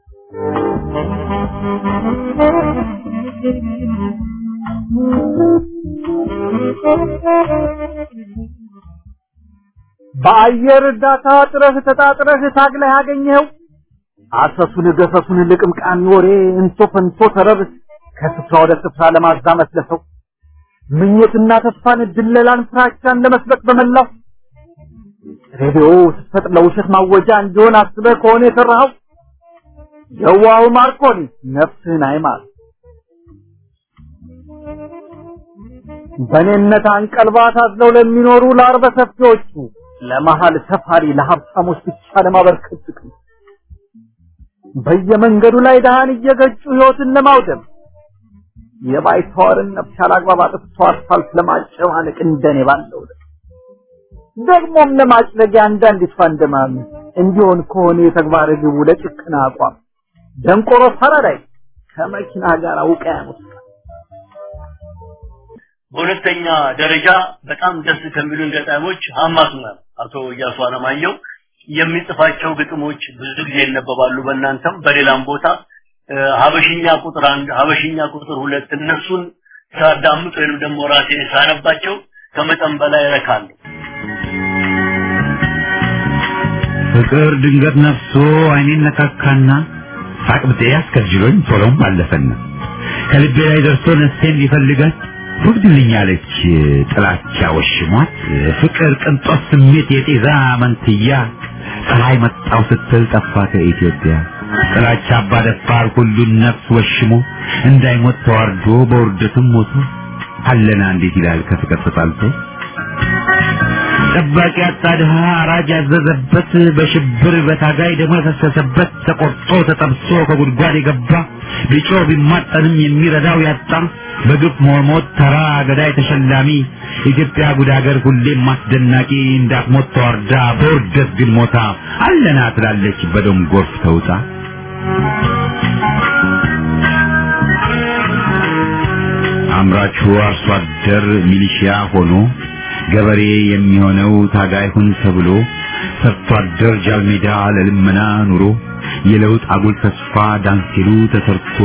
በአየር እርዳታ ጥረህ ተጣጥረህ ታግለህ ያገኘኸው አሰሱን ገሰሱን ልቅምቃሚ ወሬ እንቶ ፈንቶ ተረብ ከስፍራ ወደ ስፍራ ለማዛመት ለሰው ምኞትና ተስፋን ድለላን ፍራቻን ለመስበክ በመላው ሬዲዮ ስትፈጥ ለውሸት ማወጃ እንዲሆን አስበህ ከሆነ የሰራኸው የዋሁ ማርኮኒ ነፍስህን አይማር በኔነት አንቀልባ ታዝለው ለሚኖሩ ለአርበ ሰፊዎቹ ለመሀል ሰፋሪ ለሀብታሞች ብቻ ለማበርከት ጥቅም በየመንገዱ ላይ ደሃን እየገጩ ህይወትን ለማውደም የባይተዋርን ነፍስ ያላግባብ አጥፍቶ አስፋልት ለማጨማለቅ እንደኔ ባለው ደግሞም ለማጭለጊያ አንዳንዲት ፋንደማም እንዲሆን ከሆነ የተግባር ግቡ ለጭቅና አቋም ደንቆሮ ፈረዳይ ከመኪና ጋር ውቅያኖስ በሁለተኛ ደረጃ በጣም ደስ ከሚሉን ገጣሚዎች ሀማሱ ነው አቶ እያሱ አለማየሁ የሚጽፋቸው ግጥሞች ብዙ ጊዜ ይነበባሉ በእናንተም በሌላም ቦታ ሀበሽኛ ቁጥር አንድ ሀበሽኛ ቁጥር ሁለት እነሱን ሳዳምጥ ወይንም ደግሞ ራሴ ሳነባቸው ከመጠን በላይ ረካለሁ ፍቅር ድንገት ነፍሶ አይኔን ነካካና ሳቅብጤ አስከጅሎኝ ቶሎም አለፈና ከልቤ ላይ ደርሶ ነፍሴን ሊፈልጋት ወግድልኛለች ጥላቻ ወሽሟት ፍቅር ቅንጦት ስሜት የጤዛ መንትያ ፀሐይ መጣው ስትል ጠፋ ከኢትዮጵያ ጥላቻ አባደፋር ሁሉን ነፍስ ወሽሞ እንዳይሞት ተዋርዶ በውርደትም ሞቶ አለና እንዴት ይላል ከፍቅር ተጣልቶ ጠባቂ አጣ ድሃ አራጅ ያዘዘበት በሽብር በታጋይ ደግሞ የፈሰሰበት ተቆርጦ ተጠብሶ ከጉድጓድ የገባ ቢጮ ቢማጠንም የሚረዳው ያጣ በግፍ መሞት ተራ ገዳይ ተሸላሚ ኢትዮጵያ ጉድ ሀገር ሁሌም አስደናቂ እንዳትሞት ተዋርዳ በውርደት ግን ሞታ አለና ትላለች በደም ጎርፍ ተውጣ አምራቹ አርሶ አደር ሚሊሺያ ሆኖ ገበሬ የሚሆነው ታጋይ ሁን ተብሎ ሰርቶ አደር ጃልሜዳ ለልመና ኑሮ የለውጥ አጉል ተስፋ ዳንሲሉ ተሰርቶ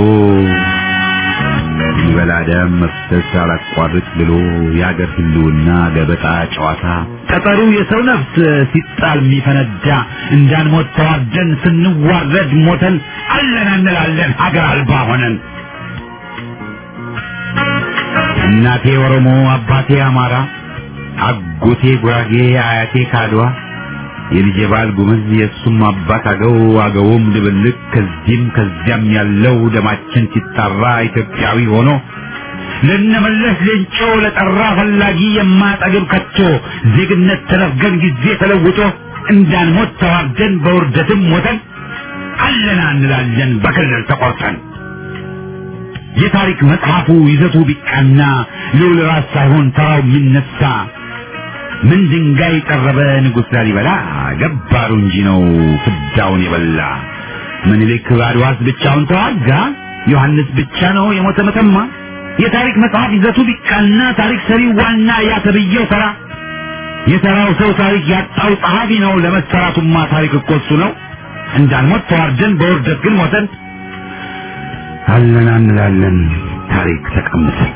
ይበላ ደም መፍሰስ አላቋርጥ ብሎ የአገር ህልውና ገበጣ ጨዋታ ቀጠሩ የሰው ነፍስ ሲጣል የሚፈነዳ እንዳንሞት ተዋርደን ስንዋረድ ሞተን አለን እንላለን ሀገር አልባ ሆነን እናቴ ኦሮሞ አባቴ አማራ አጎቴ ጉራጌ አያቴ ካድዋ የልጄ ባል ጉምዝ የእሱም አባት አገው አገውም ድብልቅ ከዚህም ከዚያም ያለው ደማችን ሲጣራ ኢትዮጵያዊ ሆኖ ለነመለስ ሌንጮ ለጠራ ፈላጊ የማጠግብ ከቶ ዜግነት ተነፍገን ጊዜ ተለውጦ እንዳንሞት ተዋርደን በውርደትም ሞተን አለና እንላለን በክልል ተቆርጠን የታሪክ መጽሐፉ ይዘቱ ቢቃና ልዑል ራስ ሳይሆን ተራው የሚነሳ ምን ድንጋይ ጠረበ ንጉሥ ላሊበላ ገባሩ እንጂ ነው ፍዳውን የበላ ምኒልክ አድዋስ ብቻውን ተዋጋ ዮሐንስ ብቻ ነው የሞተ መተማ የታሪክ መጽሐፍ ይዘቱ ቢቃና ታሪክ ሰሪ ዋና ያ ተብዬው ተራ የተራው ሰው ታሪክ ያጣው ጸሐፊ ነው ለመሰራቱማ ታሪክ እኮ እሱ ነው እንዳንሞት ተዋርደን በውርደት ግን ሞተን አለን እንላለን ታሪክ ተቀምጠን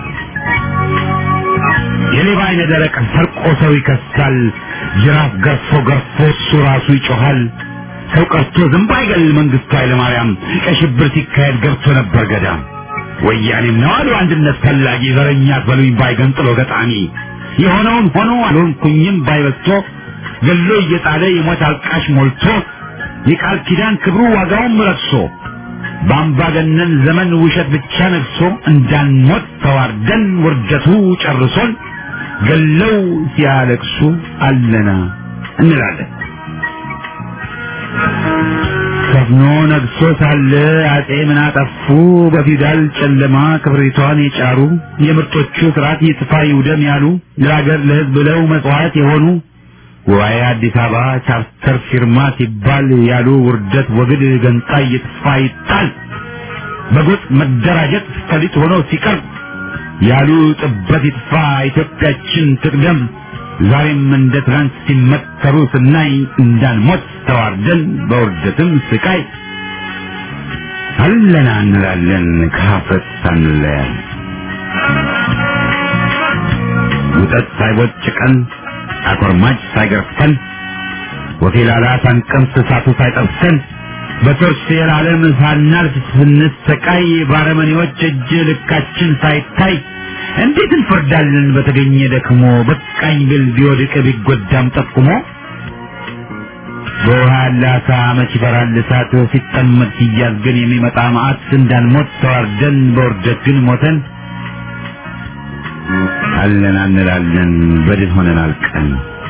የሌባ አይነ ደረቅ ሰርቆ ሰው ይከሳል ጅራፍ ገርፎ ገርፎ እሱ ራሱ ይጮሃል ሰው ቀርቶ ዝንብ አይገል መንግስቱ ኃይለማርያም ቀይ ሽብር ሲካሄድ ገብቶ ነበር ገዳም ወያኔም ነው አሉ አንድነት ፈላጊ ዘረኛ በሉኝ ባይገንጥሎ ገጣሚ የሆነውን ሆኖ አልሆንኩኝም ባይበስቶ ገሎ እየጣለ የሞት አልቃሽ ሞልቶ የቃል ኪዳን ክብሩ ዋጋውም ረክሶ በአምባገነን ዘመን ውሸት ብቻ ነግሶ እንዳንሞት ተዋርደን ውርደቱ ጨርሶን ገለው ሲያለቅሱ አለና እንላለን። ሰፍኖ ነግሶ ሳለ አጼ ምን አጠፉ? በፊውዳል ጨለማ ክብሪቷን የጫሩ የምርጦቹ ስርዓት ይጥፋ ይውደም ያሉ ለሀገር ለሕዝብ ብለው መጽዋዕት የሆኑ ጉባኤ አዲስ አበባ ቻርተር ፊርማ ሲባል ያሉ ውርደት ወግድ ገንጣይ ይጥፋ ይጣል በጎጥ መደራጀት ፈሊጥ ሆኖ ሲቀርብ ያሉ ጥበት ይጥፋ ኢትዮጵያችን ትቅደም ዛሬም እንደ ትናንት ሲመከሩ ስናይ እንዳንሞት ተዋርደን በውርደትም ስቃይ አለና እንላለን ከሀፍረት ሳንለያል ውጠት ሳይቦጭቀን አኮርማጭ ሳይገርፈን ወፌላላ ሳንቀምስ እሳቱ ሳይጠብሰን በቶርች የዓለም ሳናልፍ ስንሰቃይ ባረመኔዎች እጅ ልካችን ሳይታይ እንዴት እንፈርዳለን በተገኘ ደክሞ በቃኝ ብል ቢወድቅ ቢጎዳም ጠቁሞ በውሃ ያለ አሳ መች ይፈራል እሳት ሲጠመድ ሲያዝ ግን የሚመጣ መዓት እንዳንሞት ተዋርደን በውርደት ግን ሞተን አለን አንላለን በድል ሆነን አልቀን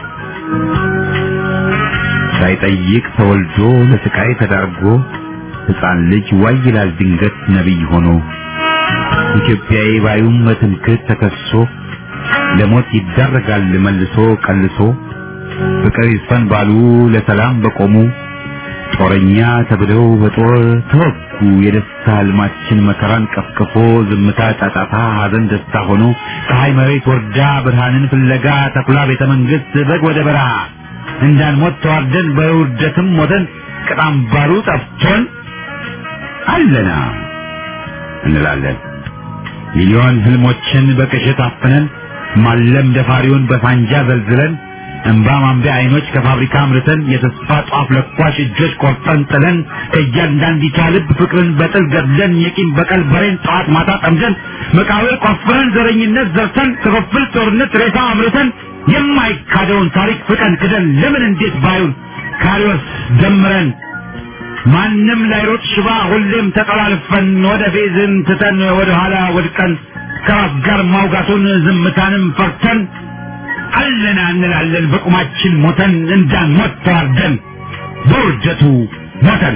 ሳይጠይቅ ተወልዶ ለስቃይ ተዳርጎ ሕፃን ልጅ ዋይ ይላል ድንገት ነቢይ ሆኖ ኢትዮጵያዊ ባዩም በትምክህት ተከሶ ለሞት ይዳረጋል መልሶ ቀልሶ ፍቅር ይስፈን ባሉ ለሰላም በቆሙ ጦረኛ ተብለው በጦር ተወጉ። የደስታ ህልማችን መከራን ቀፍቅፎ ዝምታ ጫጫታ፣ ሐዘን ደስታ ሆኖ ፀሐይ መሬት ወርዳ ብርሃንን ፍለጋ ተኩላ ቤተ መንግስት በግ ወደ በረሃ እንዳንሞት ተዋርደን በውርደትም ሞተን ቅጣም ባሩ ጠፍቶን አለና እንላለን ሚሊዮን ህልሞችን በቅዠት አፍነን ማለም ደፋሪውን በፋንጃ ዘልዝለን እንባ ማንቢያ አይኖች ከፋብሪካ አምርተን የተስፋ ጧፍ ለኳሽ እጆች ቆርጠን ጥለን ከእያንዳንዲቷ ልብ ፍቅርን በጥል ገድለን የቂም በቀል በሬን ጠዋት ማታ ጠምደን መቃብር ቆፍረን ዘረኝነት ዘርተን ክፍፍል ጦርነት ሬሳ አምርተን የማይካደውን ታሪክ ፍቀን ክደን ለምን እንዴት ባዩን ካሪዎስ ደምረን ማንም ላይሮጥ ሽባ ሁሌም ተጠላልፈን ወደ ፌዝን ትተን ወደ ኋላ ወድቀን ከራስ ጋር ማውጋቱን ዝምታንም ፈርተን አለና እንላለን በቁማችን ሞተን እንዳንሞት ተዋርደን በውርደቱ ሞተን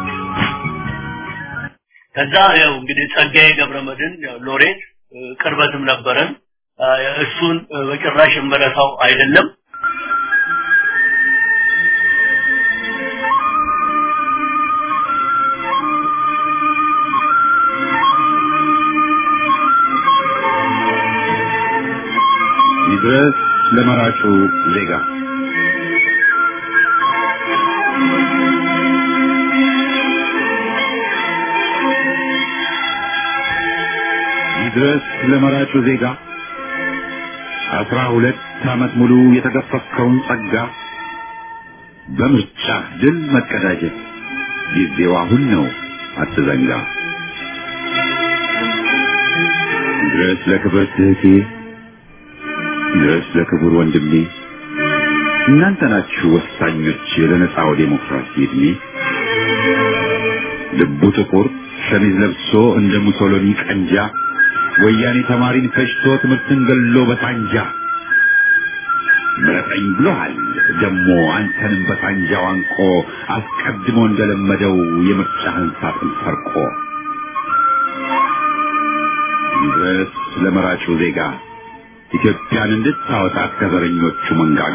ከዛ ያው እንግዲህ ጸጋዬ ገብረመድህን ያው ሎሬት ቅርበትም ነበረን እሱን በጭራሽ የምረሳው አይደለም ይድረስ ለመራጩ ዜጋ ይድረስ ለመራጩ ዜጋ አስራ ሁለት ዓመት ሙሉ የተገፈፍከውን ጸጋ በምርጫ ድል መቀዳጀት ጊዜው አሁን ነው፣ አትዘንጋ። ይድረስ ለክብርት እህቴ ድረስ ለክቡር ወንድሜ እናንተ ናችሁ ወሳኞች ለነጻው ዴሞክራሲ እድሜ ልቡ ጥቁር ሸሚዝ ለብሶ እንደ ሙሶሎኒ ቀንጃ ወያኔ ተማሪን ፈጅቶ ትምህርትን ገሎ በሳንጃ ምረጠኝ ብሎሃል ደሞ አንተንም በሳንጃው አንቆ አስቀድሞ እንደለመደው የምርጫህን ሳጥን ሰርቆ ድረስ ለመራጩ ዜጋ ኢትዮጵያን እንድታወጣት ከዘረኞቹ መንጋጋ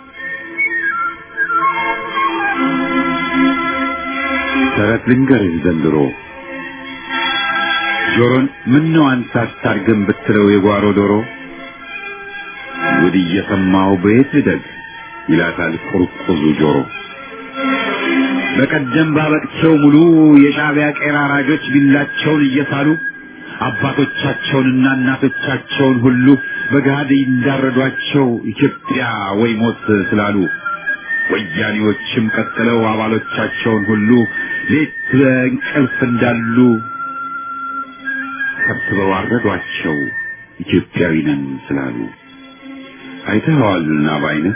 ተረት ልንገርህ ዘንድሮ ጆሮን ምነው አንተ አታርግም ብትለው የጓሮ ዶሮ ጉድ እየሰማሁ በየት ልደግ ይላታል ቁርቁዙ ጆሮ በቀደም ባበቅቸው ሙሉ የሻዕቢያ ቄራ አራጆች ቢላቸውን እየሳሉ አባቶቻቸውንና እናቶቻቸውን ሁሉ በገሃድ እንዳረዷቸው ኢትዮጵያ ወይ ሞት ስላሉ ወያኔዎችም ቀጥለው አባሎቻቸውን ሁሉ ሌት በእንቅልፍ እንዳሉ ሰብስበው አረዷቸው ኢትዮጵያዊ ነን ስላሉ አይተኸዋልና በዓይንህ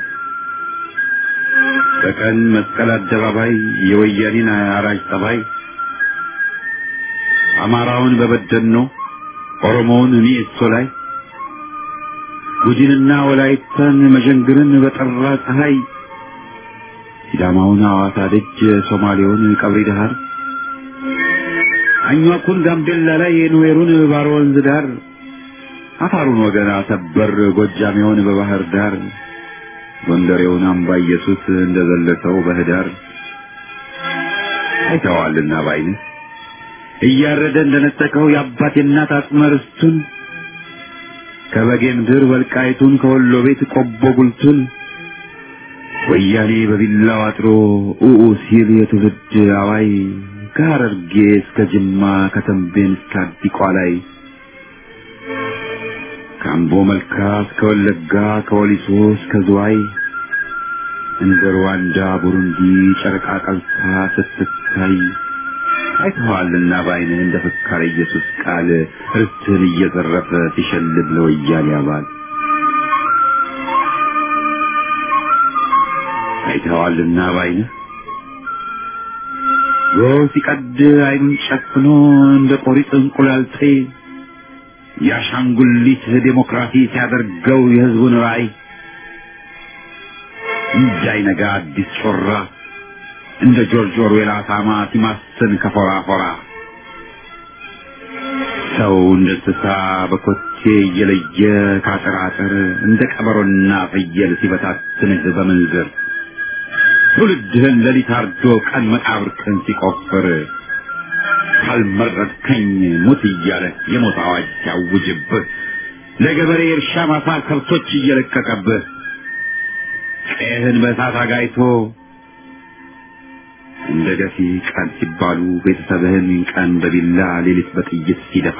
በቀን መስቀል አደባባይ የወያኔን አራጅ ጠባይ አማራውን በበደኖ ኦሮሞውን እኔ እሶ ላይ ጉጂንና ወላይታን መዠንግርን በጠራ ፀሐይ ሲዳማውን ሐዋሳ ደጅ ሶማሌውን ቀብሪ ዳሃር አኟኩን ጋምቤላ ላይ የኑዌሩን ባሮ ወንዝ ዳር አፋሩን ወገን አሰበር ጎጃሜውን በባህር ዳር ጎንደሬውን አምባ ኢየሱስ እንደዘለሰው በህዳር አይተዋልና ባይንህ እያረደ እንደነጠቀው የአባት የእናት አጽመ ርስቱን ከበጌ ምድር ወልቃይቱን ከወሎ ቤት ቆቦ ጉልቱን ወያኔ በቢላው አጥሮ ኡኡ ሲል የትውልድ አዋይ ከሐረርጌ እስከ ጅማ ከተንቤን እስከ አዲቋ ላይ ከአምቦ መልካ እስከ ወለጋ ከወሊሶ እስከ ዝዋይ እንደ ሩዋንዳ ቡሩንዲ ጨረቃ ቀልታ ስትታይ አይተዋልና በዓይንህ እንደ ፍካሬ ኢየሱስ ቃል ርስትህን እየዘረፈ ሲሸልብ ለወያኔ አባል አይተዋልና በዓይንህ ጎህ ሲቀድ ዓይኑን ጨፍኖ እንደ ቆሪጥ እንቁላል ጥሬ የአሻንጉሊት ዴሞክራሲ ሲያደርገው የህዝቡን ራዕይ እንዳይነጋ አዲስ ጮራ እንደ ጆርጅ ኦርዌል አሳማ ሲማስን ከፎራ ፎራ ሰው እንደ እንስሳ በኮቴ እየለየ ከአጥር አጥር እንደ ቀበሮና ፍየል ሲበታትንህ በምንዝር ትውልድህን ሌሊት አርዶ ቀን መቃብርህን ሲቆፍር ካልመረጥከኝ ሙት እያለ የሞት አዋጅ ሲያውጅብህ ለገበሬ እርሻ ማሳ ከብቶች እየለቀቀብህ ቀይህን በእሳት አጋይቶ እንደ ገፊ ቀን ሲባሉ ቤተሰብህን ቀን በቢላ ሌሊት በጥይት ሲደፋ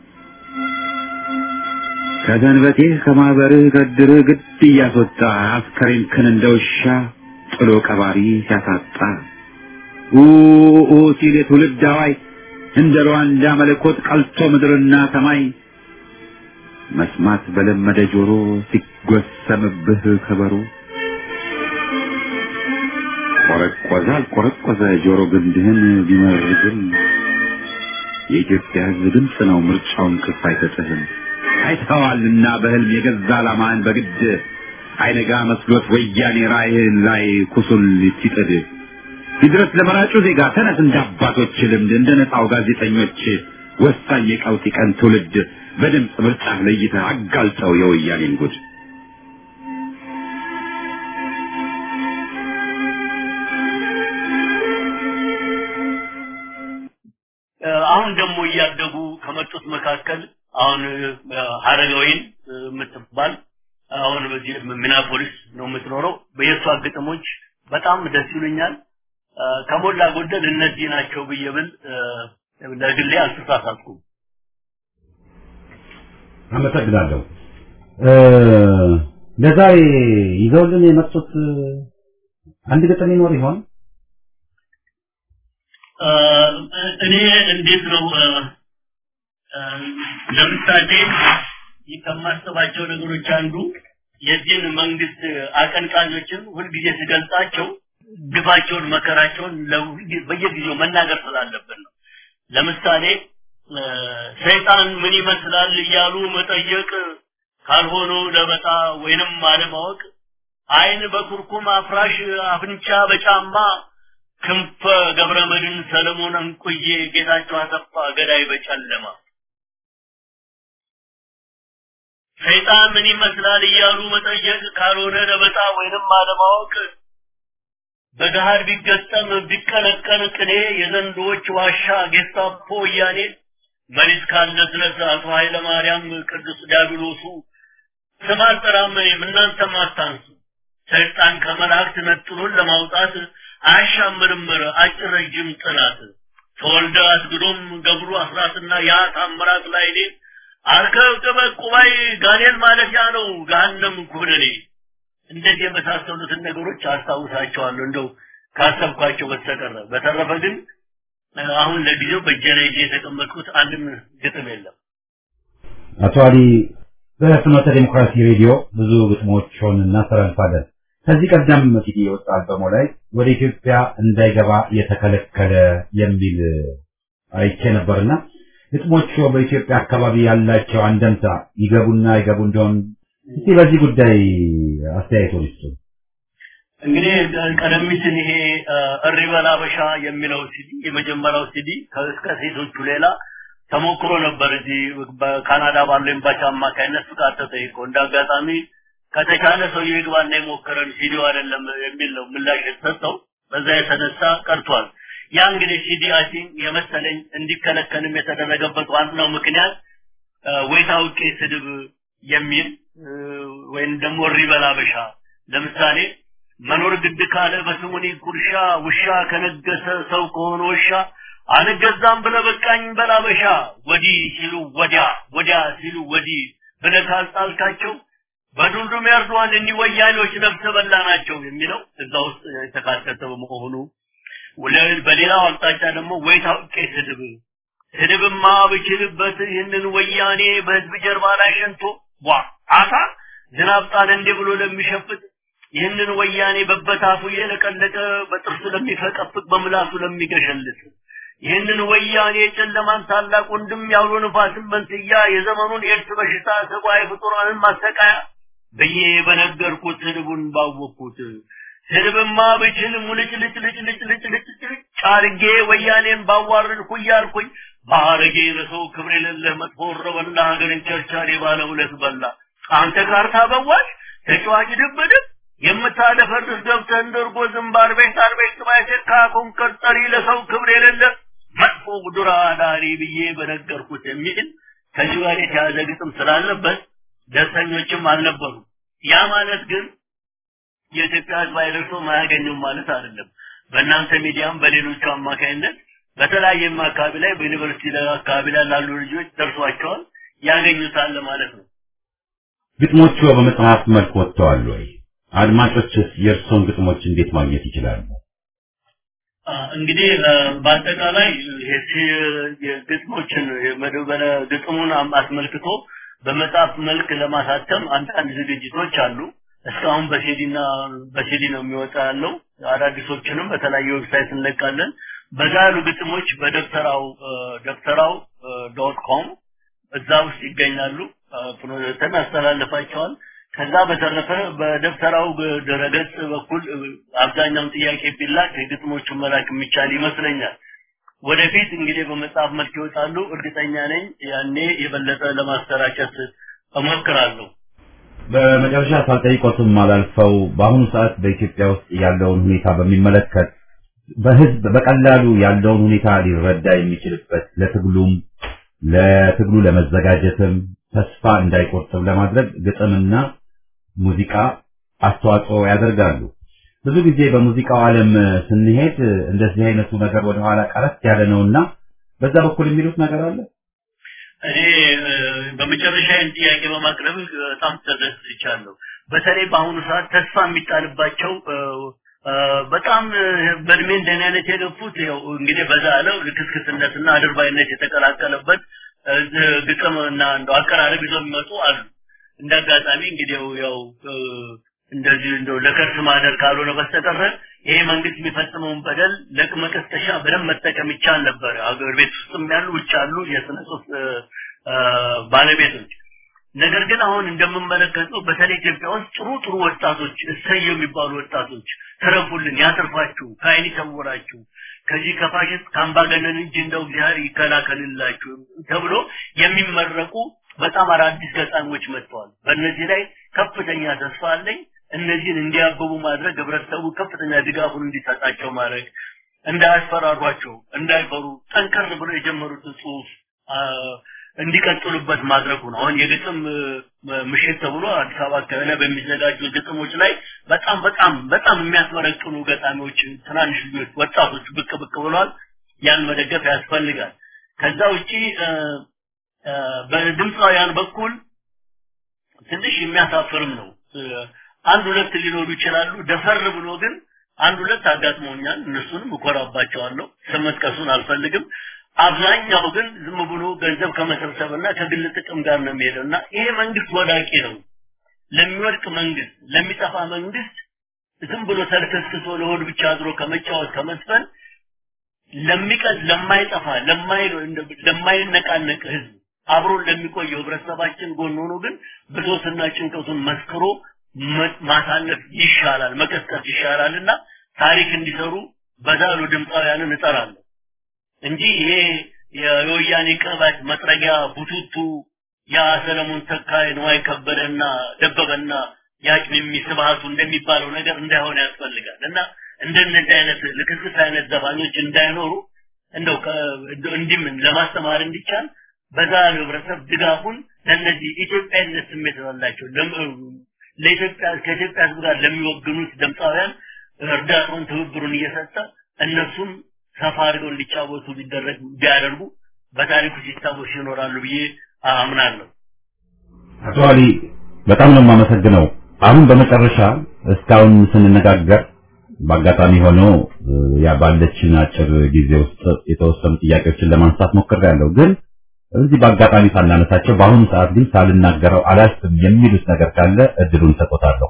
ከሰንበቴህ ከማህበርህ ከድርህ ግድ እያስወጣ አስከሬንክን እንደ ውሻ ጥሎ ቀባሪ ሲያሳጣ ኡኡ ሲል የትውልድ አዋይ እንደ ሩዋንዳ መለኮት ቀልቶ ምድርና ሰማይ መስማት በለመደ ጆሮ ሲጎሰምብህ ከበሮ ቆረቆዘ አልቆረቆዘ ጆሮ ግንድህን ቢመርግም የኢትዮጵያ ሕዝብ ድምፅ ነው ምርጫውን ክፍ አይሰጥህም። አይተዋልና በህልም የገዛ ዓላማህን በግድ አይነጋ መስሎት ወያኔ ራእይህን ላይ ኩሱል ሲጥድ ይድረስ ለመራጩ ዜጋ ተነስ እንደ አባቶች ልምድ እንደ ነፃው ጋዜጠኞች ወሳኝ የቀውጢ ቀን ትውልድ በድምፅ ምርጫህ ለይተህ አጋልጠው የወያኔን ጉድ አሁን ደግሞ እያደጉ ከመጡት መካከል አሁን ሀረጋዊን የምትባል አሁን በዚህ ሚናፖሊስ ነው የምትኖረው። በየሷ ግጥሞች በጣም ደስ ይሉኛል። ከሞላ ጎደል እነዚህ ናቸው ብዬ ብል ለግሌ አልተሳሳትኩም። አመሰግናለሁ። ለዛሬ ይዘውልን የመጡት አንድ ግጥም ይኖር ይሆን? እኔ እንዴት ነው ለምሳሌ ከማስባቸው ነገሮች አንዱ የዚህን መንግስት አቀንቃኞችን ሁልጊዜ ስገልጻቸው ግፋቸውን፣ መከራቸውን በየጊዜው መናገር ስላለብን ነው። ለምሳሌ ሰይጣን ምን ይመስላል እያሉ መጠየቅ ካልሆነው ለበጣ ወይንም አለማወቅ አይን በኩርኩም አፍራሽ አፍንጫ በጫማ ክንፈ ገብረ መድን ሰለሞን እንቁዬ ጌታቸው አሰፋ ገዳይ በጨለማ ሰይጣን ምን ይመስላል እያሉ መጠየቅ ካልሆነ ለበጣ ወይንም አለማወቅ በገሃድ ቢገጠም ቢቀነቀን ቅኔ የዘንዶዎች ዋሻ ጌስታፖ ወያኔ መሪስ ካለ ድረስ አቶ ኃይለ ማርያም ቅዱስ ዲያብሎሱ ስም አልጠራም እኔም እናንተም አታንሱ ሰይጣን ከመላእክት ነጥሉን ለማውጣት አያሻም ምርምር አጭር ረጅም ጥናት ተወልደ አስግዶም ገብሩ አስራትና ያ ታምራት ላይኔ አርከብ ቅበት ቁባይ ጋኔል ማለፊያ ነው ገሃነም ኩነኔ እንደዚህ የመሳሰሉትን ነገሮች አስታውሳቸዋለሁ እንደው ካሰብኳቸው በስተቀረ በተረፈ ግን አሁን ለጊዜው በእጄ ላይ ይዤ የተቀመጥኩት አንድም ግጥም የለም አቶ አሊ በፍኖተ ዴሞክራሲ ሬዲዮ ብዙ ግጥሞችን እናስተላልፋለን። ከዚህ ቀደም ሲዲ የወጣ አልበሞ ላይ ወደ ኢትዮጵያ እንዳይገባ የተከለከለ የሚል አይቼ ነበርና ግጥሞቹ በኢትዮጵያ አካባቢ ያላቸው አንደምታ ይገቡና ይገቡ እንደሆን እስቲ በዚህ ጉዳይ አስተያየቶ ይስጡ። እንግዲህ ቀደም ሲል ይሄ እሪ በል አበሻ የሚለው ሲዲ የመጀመሪያው ሲዲ እስከ ሴቶቹ ሌላ ተሞክሮ ነበር እዚህ በካናዳ ባለው ኤምባሲ አማካይነት ፍቃድ ተጠይቆ እንደ አጋጣሚ ከተቻለ ሰውዬው ይግባና የሞከረን ሲዲው አይደለም የሚል ነው ምላሽ የተሰጠው። በዛ የተነሳ ቀርቷል። ያ እንግዲህ ሲዲ አይ ቲንክ የመሰለኝ እንዲከለከልም የተደረገበት ዋናው ምክንያት ወይ ታውቄ ስድብ የሚል ወይም ደግሞ እሪ በል አበሻ ለምሳሌ መኖር ግድ ካለ በስሙኒ ጉርሻ ውሻ ከነገሰ ሰው ከሆነ ውሻ አልገዛም ብለ በቃኝ በላበሻ ወዲህ ሲሉ ወዲያ ወዲያ ሲሉ ወዲህ ብለ ካልጣልካቸው በዱልዱም ያርዱዋል እኒህ ወያኔዎች ነፍሰ በላ ናቸው የሚለው እዛ ውስጥ የተካተተ በመሆኑ በሌላው አቅጣጫ ደግሞ ወይ ታውቄ ስድብ ስድብማ ብችልበት ይህንን ወያኔ በህዝብ ጀርባ ላይ ሸንቶ ዋ አታ ዝናብ ጣለ እንዴ ብሎ ለሚሸፍት ይህንን ወያኔ በበታፉ እየለቀለቀ በጥርሱ ለሚፈቀፍቅ በምላሱ ለሚገሸልጥ ይህንን ወያኔ ጨለማን ታላቅ ወንድም ያውሎ ንፋስን መንስያ የዘመኑን ኤድስ በሽታ ሰብአዊ ፍጡራንን ማሰቃያ ብዬ በነገርኩት ስድቡን ባወቅኩት ስድብማ ብችል ሙልጭ ልጭ ልጭ ልጭ ልጭ ልጭ ልጭ አርጌ ወያኔን ባዋርድኩ እያልኩኝ ባረጌ ለሰው ክብር የሌለህ መጥፎ ረበላ ሀገርን ቸርቻሪ ባለ ሁለት በላ አንተ ካርታ በዋሽ ተጫዋች ድብድብ የምታደፈርስ ገብተህ እንደርጎ ዝምባር ቤት አርቤት ባይሴት ካኩን ቀጠሪ ለሰው ክብር የሌለህ መጥፎ ዱራ ዳሪ ብዬ በነገርኩት የሚል ከዚህ ጋር የተያዘ ግጥም ስላለበት ደስተኞችም አልነበሩ። ያ ማለት ግን የኢትዮጵያ ሕዝብ አይደርሶም አያገኘውም ማለት አይደለም። በእናንተ ሚዲያም በሌሎቹ አማካይነት በተለያየም አካባቢ ላይ በዩኒቨርሲቲ አካባቢ ላይ ላሉ ልጆች ደርሷቸዋል፣ ያገኙታል ማለት ነው። ግጥሞቹ በመጽሐፍ መልክ ወጥተዋል ወይ? አድማጮችስ የእርሶን ግጥሞች እንዴት ማግኘት ይችላሉ? እንግዲህ በአጠቃላይ የግጥሞችን የመደበለ ግጥሙን አስመልክቶ በመጽሐፍ መልክ ለማሳተም አንዳንድ ዝግጅቶች አሉ። እስካሁን በሲዲና በሲዲ ነው የሚወጣ ያለው። አዳዲሶችንም በተለያየ ዌብሳይት እንለቃለን። በዛ ያሉ ግጥሞች በደብተራው ደብተራው ዶት ኮም እዛ ውስጥ ይገኛሉ። ፍኖተን አስተላልፋቸዋል። ከዛ በተረፈ በደብተራው ድረገጽ በኩል አብዛኛውን ጥያቄ ቢላክ የግጥሞቹን መላክ የሚቻል ይመስለኛል። ወደፊት እንግዲህ በመጽሐፍ መልክ ይወጣሉ። እርግጠኛ ነኝ ያኔ የበለጠ ለማሰራጨት እሞክራለሁ። በመጨረሻ ሳልጠይቆትም አላልፈው በአሁኑ ሰዓት በኢትዮጵያ ውስጥ ያለውን ሁኔታ በሚመለከት በህዝብ በቀላሉ ያለውን ሁኔታ ሊረዳ የሚችልበት ለትግሉም ለትግሉ ለመዘጋጀትም ተስፋ እንዳይቆርጥም ለማድረግ ግጥምና ሙዚቃ አስተዋጽኦ ያደርጋሉ። ብዙ ጊዜ በሙዚቃው ዓለም ስንሄድ እንደዚህ አይነቱ ነገር ወደኋላ ቀረት ያለ ነውና በዛ በኩል የሚሉት ነገር አለ። እኔ በመጨረሻ ይህን ጥያቄ በማቅረብ በጣም ተደስቻለሁ። በተለይ በአሁኑ ሰዓት ተስፋ የሚጣልባቸው በጣም በእድሜ እንደኔ አይነት የገፉት ያው እንግዲህ በዛ ያለው ልክስክስነትና አድርባይነት የተቀላቀለበት ግጥም እና እንደው አቀራረብ ይዘው የሚመጡ አሉ። እንደ አጋጣሚ እንግዲህ ያው እንደዚህ እንደው ለከርስ ማደር ካልሆነ በስተቀር ይሄ መንግስት የሚፈጽመውን በደል ለመቀስቀሻ በደንብ መጠቀም ይቻል ነበር። አገር ቤት ውስጥም ያሉ ውጭ ያሉ የስነ ጽሁፍ ባለቤቶች ነገር ግን አሁን እንደምመለከተው በተለይ ኢትዮጵያ ውስጥ ጥሩ ጥሩ ወጣቶች እሰየው የሚባሉ ወጣቶች ተረፉልን፣ ያተርፋችሁ፣ ከአይን ይሰውራችሁ፣ ከዚህ ከፋሽስት ከአምባገነን እጅ እንደው እግዚአብሔር ይከላከልላችሁ ተብሎ የሚመረቁ በጣም አዳዲስ ገጣሚዎች መጥተዋል። በእነዚህ ላይ ከፍተኛ ተስፋ አለኝ። እነዚህን እንዲያብቡ ማድረግ ህብረተሰቡ ከፍተኛ ድጋፉን እንዲሰጣቸው ማድረግ እንዳያስፈራሯቸው፣ እንዳይፈሩ ጠንከር ብሎ የጀመሩትን ጽሁፍ እንዲቀጥሉበት ማድረጉ ነው። አሁን የግጥም ምሽት ተብሎ አዲስ አበባ አካባቢ ላይ በሚዘጋጁ ግጥሞች ላይ በጣም በጣም በጣም የሚያስመረቅኑ ገጣሚዎች፣ ትናንሽ ልጆች፣ ወጣቶች ብቅ ብቅ ብለዋል። ያን መደገፍ ያስፈልጋል። ከዛ ውጪ በድምፃውያን በኩል ትንሽ የሚያሳፍርም ነው። አንድ ሁለት ሊኖሩ ይችላሉ። ደፈር ብሎ ግን አንድ ሁለት አጋጥሞኛል። እነሱንም እኮራባቸዋለሁ። ስም መጥቀሱን አልፈልግም። አብዛኛው ግን ዝም ብሎ ገንዘብ ከመሰብሰብና ከግል ጥቅም ጋር ነው የሚሄደው እና ይሄ መንግስት ወዳቂ ነው። ለሚወድቅ መንግስት፣ ለሚጠፋ መንግስት ዝም ብሎ ተልከስክሶ ለሆድ ብቻ አድሮ ከመጫወት ከመስፈን ለሚቀዝ ለማይጠፋ ለማይነቃነቅ ህዝብ አብሮን ለሚቆየው ህብረተሰባችን ጎን ሆኖ ግን ብሶትና ጭንቀቱን መስክሮ ማሳለፍ ይሻላል፣ መቀስቀስ ይሻላልና ታሪክ እንዲሰሩ በዛሉ ድምፃውያንን እጠራለሁ እንጂ ይሄ የወያኔ ቅባት መጥረጊያ ቡቱቱ ያ ሰለሞን ተካይ ንዋይ ከበደና ደበበና ያቅሚሚ ስብሃቱ እንደሚባለው ነገር እንዳይሆን ያስፈልጋል እና እንደነዚህ አይነት ልክስክስ አይነት ዘፋኞች እንዳይኖሩ እንደው እንዲም ለማስተማር እንዲቻል በዛ ህብረተሰብ ድጋፉን ለነዚህ ኢትዮጵያዊነት ስሜት ያላቸው ለኢትዮጵያ ከኢትዮጵያ ህዝብ ጋር ለሚወግኑት ድምፃውያን እርዳታውን ትብብሩን እየሰጠ እነሱም ሰፋ አድርገው እንዲጫወቱ ቢደረግ ቢያደርጉ በታሪኩ ሲታወሱ ይኖራሉ ብዬ አምናለሁ። አቶ አሊ በጣም ነው የማመሰግነው። አሁን በመጨረሻ እስካሁን ስንነጋገር በአጋጣሚ ሆኖ ያ ባለችን አጭር ጊዜ ውስጥ የተወሰኑ ጥያቄዎችን ለማንሳት ሞክሬያለሁ። ግን እዚህ በአጋጣሚ ሳናነሳቸው በአሁኑ ሰዓት ግን ሳልናገረው አላልፍም የሚሉት ነገር ካለ እድሉን ሰጥቶታለሁ።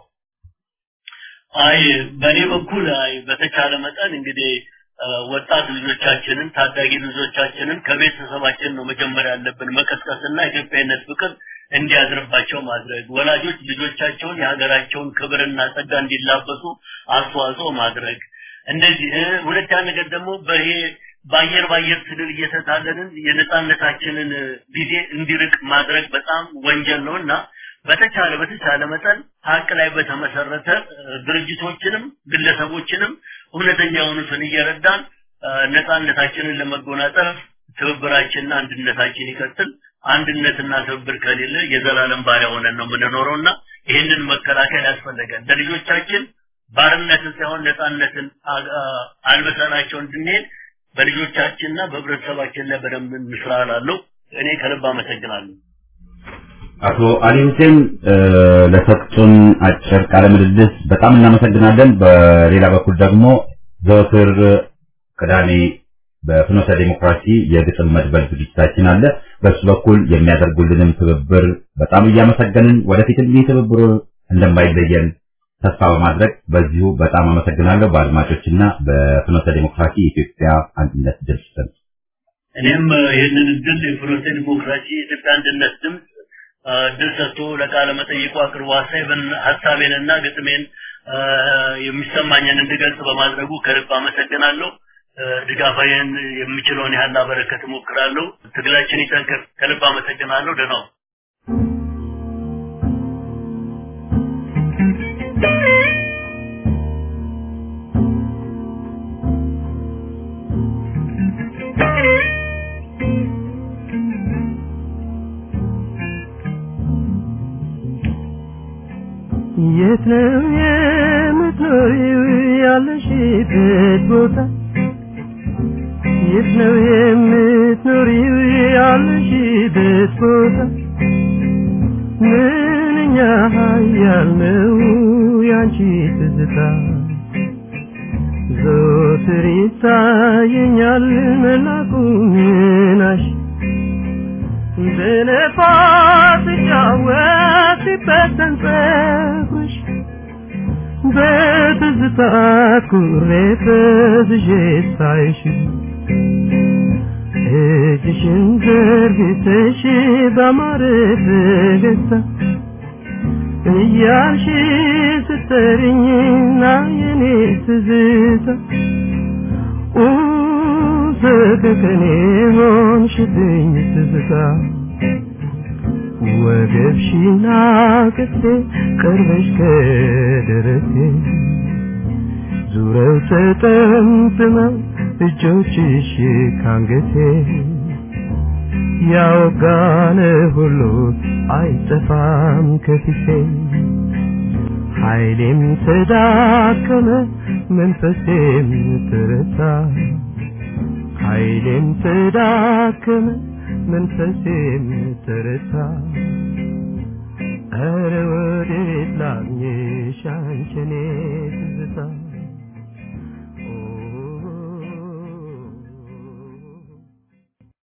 አይ በእኔ በኩል አይ በተቻለ መጠን እንግዲህ ወጣት ልጆቻችንን ታዳጊ ልጆቻችንን ከቤተሰባችን ነው መጀመሪያ ያለብን መቀስቀስና ኢትዮጵያዊነት ፍቅር እንዲያድርባቸው ማድረግ ወላጆች ልጆቻቸውን የሀገራቸውን ክብርና ጸጋ እንዲላበሱ አስተዋጽኦ ማድረግ እንደዚህ ሁለተኛ ነገር ደግሞ በይሄ በአየር በአየር ትግል እየተታለልን የነጻነታችንን ጊዜ እንዲርቅ ማድረግ በጣም ወንጀል ነውና በተቻለ በተቻለ መጠን ሀቅ ላይ በተመሰረተ ድርጅቶችንም ግለሰቦችንም እውነተኛ የሆኑትን እየረዳን ነጻነታችንን ለመጎናጸፍ ትብብራችንና አንድነታችን ይቀጥል። አንድነትና ትብብር ከሌለ የዘላለም ባሪያ ሆነን ነው የምንኖረውና ይህንን መከላከል ያስፈልጋል። ለልጆቻችን ባርነትን ሳይሆን ነጻነትን አልበሰናቸው እንድንሄድ በልጆቻችንና በህብረተሰባችን ላይ በደንብ እንስራ እላለሁ። እኔ ከልብ አመሰግናለሁ። አቶ አሊ ሁሴን ለሰጡን አጭር ቃለ ምልልስ በጣም እናመሰግናለን። በሌላ በኩል ደግሞ ዘወትር ቅዳሜ በፍኖተ ዲሞክራሲ የግጥም መድበል ዝግጅታችን አለ። በሱ በኩል የሚያደርጉልንም ትብብር በጣም እያመሰገንን ወደፊትም ይህ ትብብሩ እንደማይለየን ተስፋ በማድረግ በዚሁ በጣም አመሰግናለሁ። በአድማጮችና በፍኖተ ዲሞክራሲ የኢትዮጵያ አንድነት ድምፅ ስም እኔም ይህንን እድል የፍኖተ ዲሞክራሲ የኢትዮጵያ አንድነት ድምፅ እድል ሰጥቶ ለቃለ መጠይቁ አቅርቦ ሀሳቤንና ግጥሜን የሚሰማኝን እንድገልጽ በማድረጉ ከልብ አመሰግናለሁ። ድጋፋዬን የምችለውን ያህል ላበረከት እሞክራለሁ። ትግላችን ይጠንክር። ከልብ አመሰግናለሁ። ደህና የት ነው የምትኖሪው ያለሽበት ቦታ የት ነው የምትኖሪው ያለሽበት ቦታ ምንኛ ኃያል ነው ያንቺ ትዝታ ዘወትር ይታየኛል መላኩ ምናሽ በነፋስ ሲጫወት ሲበተን ፀጉርሽ በትዝታ ኩሬ ፈዝዤ ሳይሽ እጅሽን ዘርግተሽ ባማረ ፈገግታ እያልሽ ስትጠሪኝና የኔ ትዝታ ሰከከኔ ሆንሽብኝ ትዝታ ወገብሽና ቅፌ ቀርበሽ ከደረቴ ዙረው ተጠምጥመው እጆችሽ ካንገቴ ያወጋነ ሁሉ አይጠፋም ከፊቴ ኃይሌም ተዳከመ መንፈሴም ተረታ ኃይሌም ተዳከመ መንፈሴም ተረታ ኧረ ወዴት ላግኝሽ አንቺ እኔ ትዝታ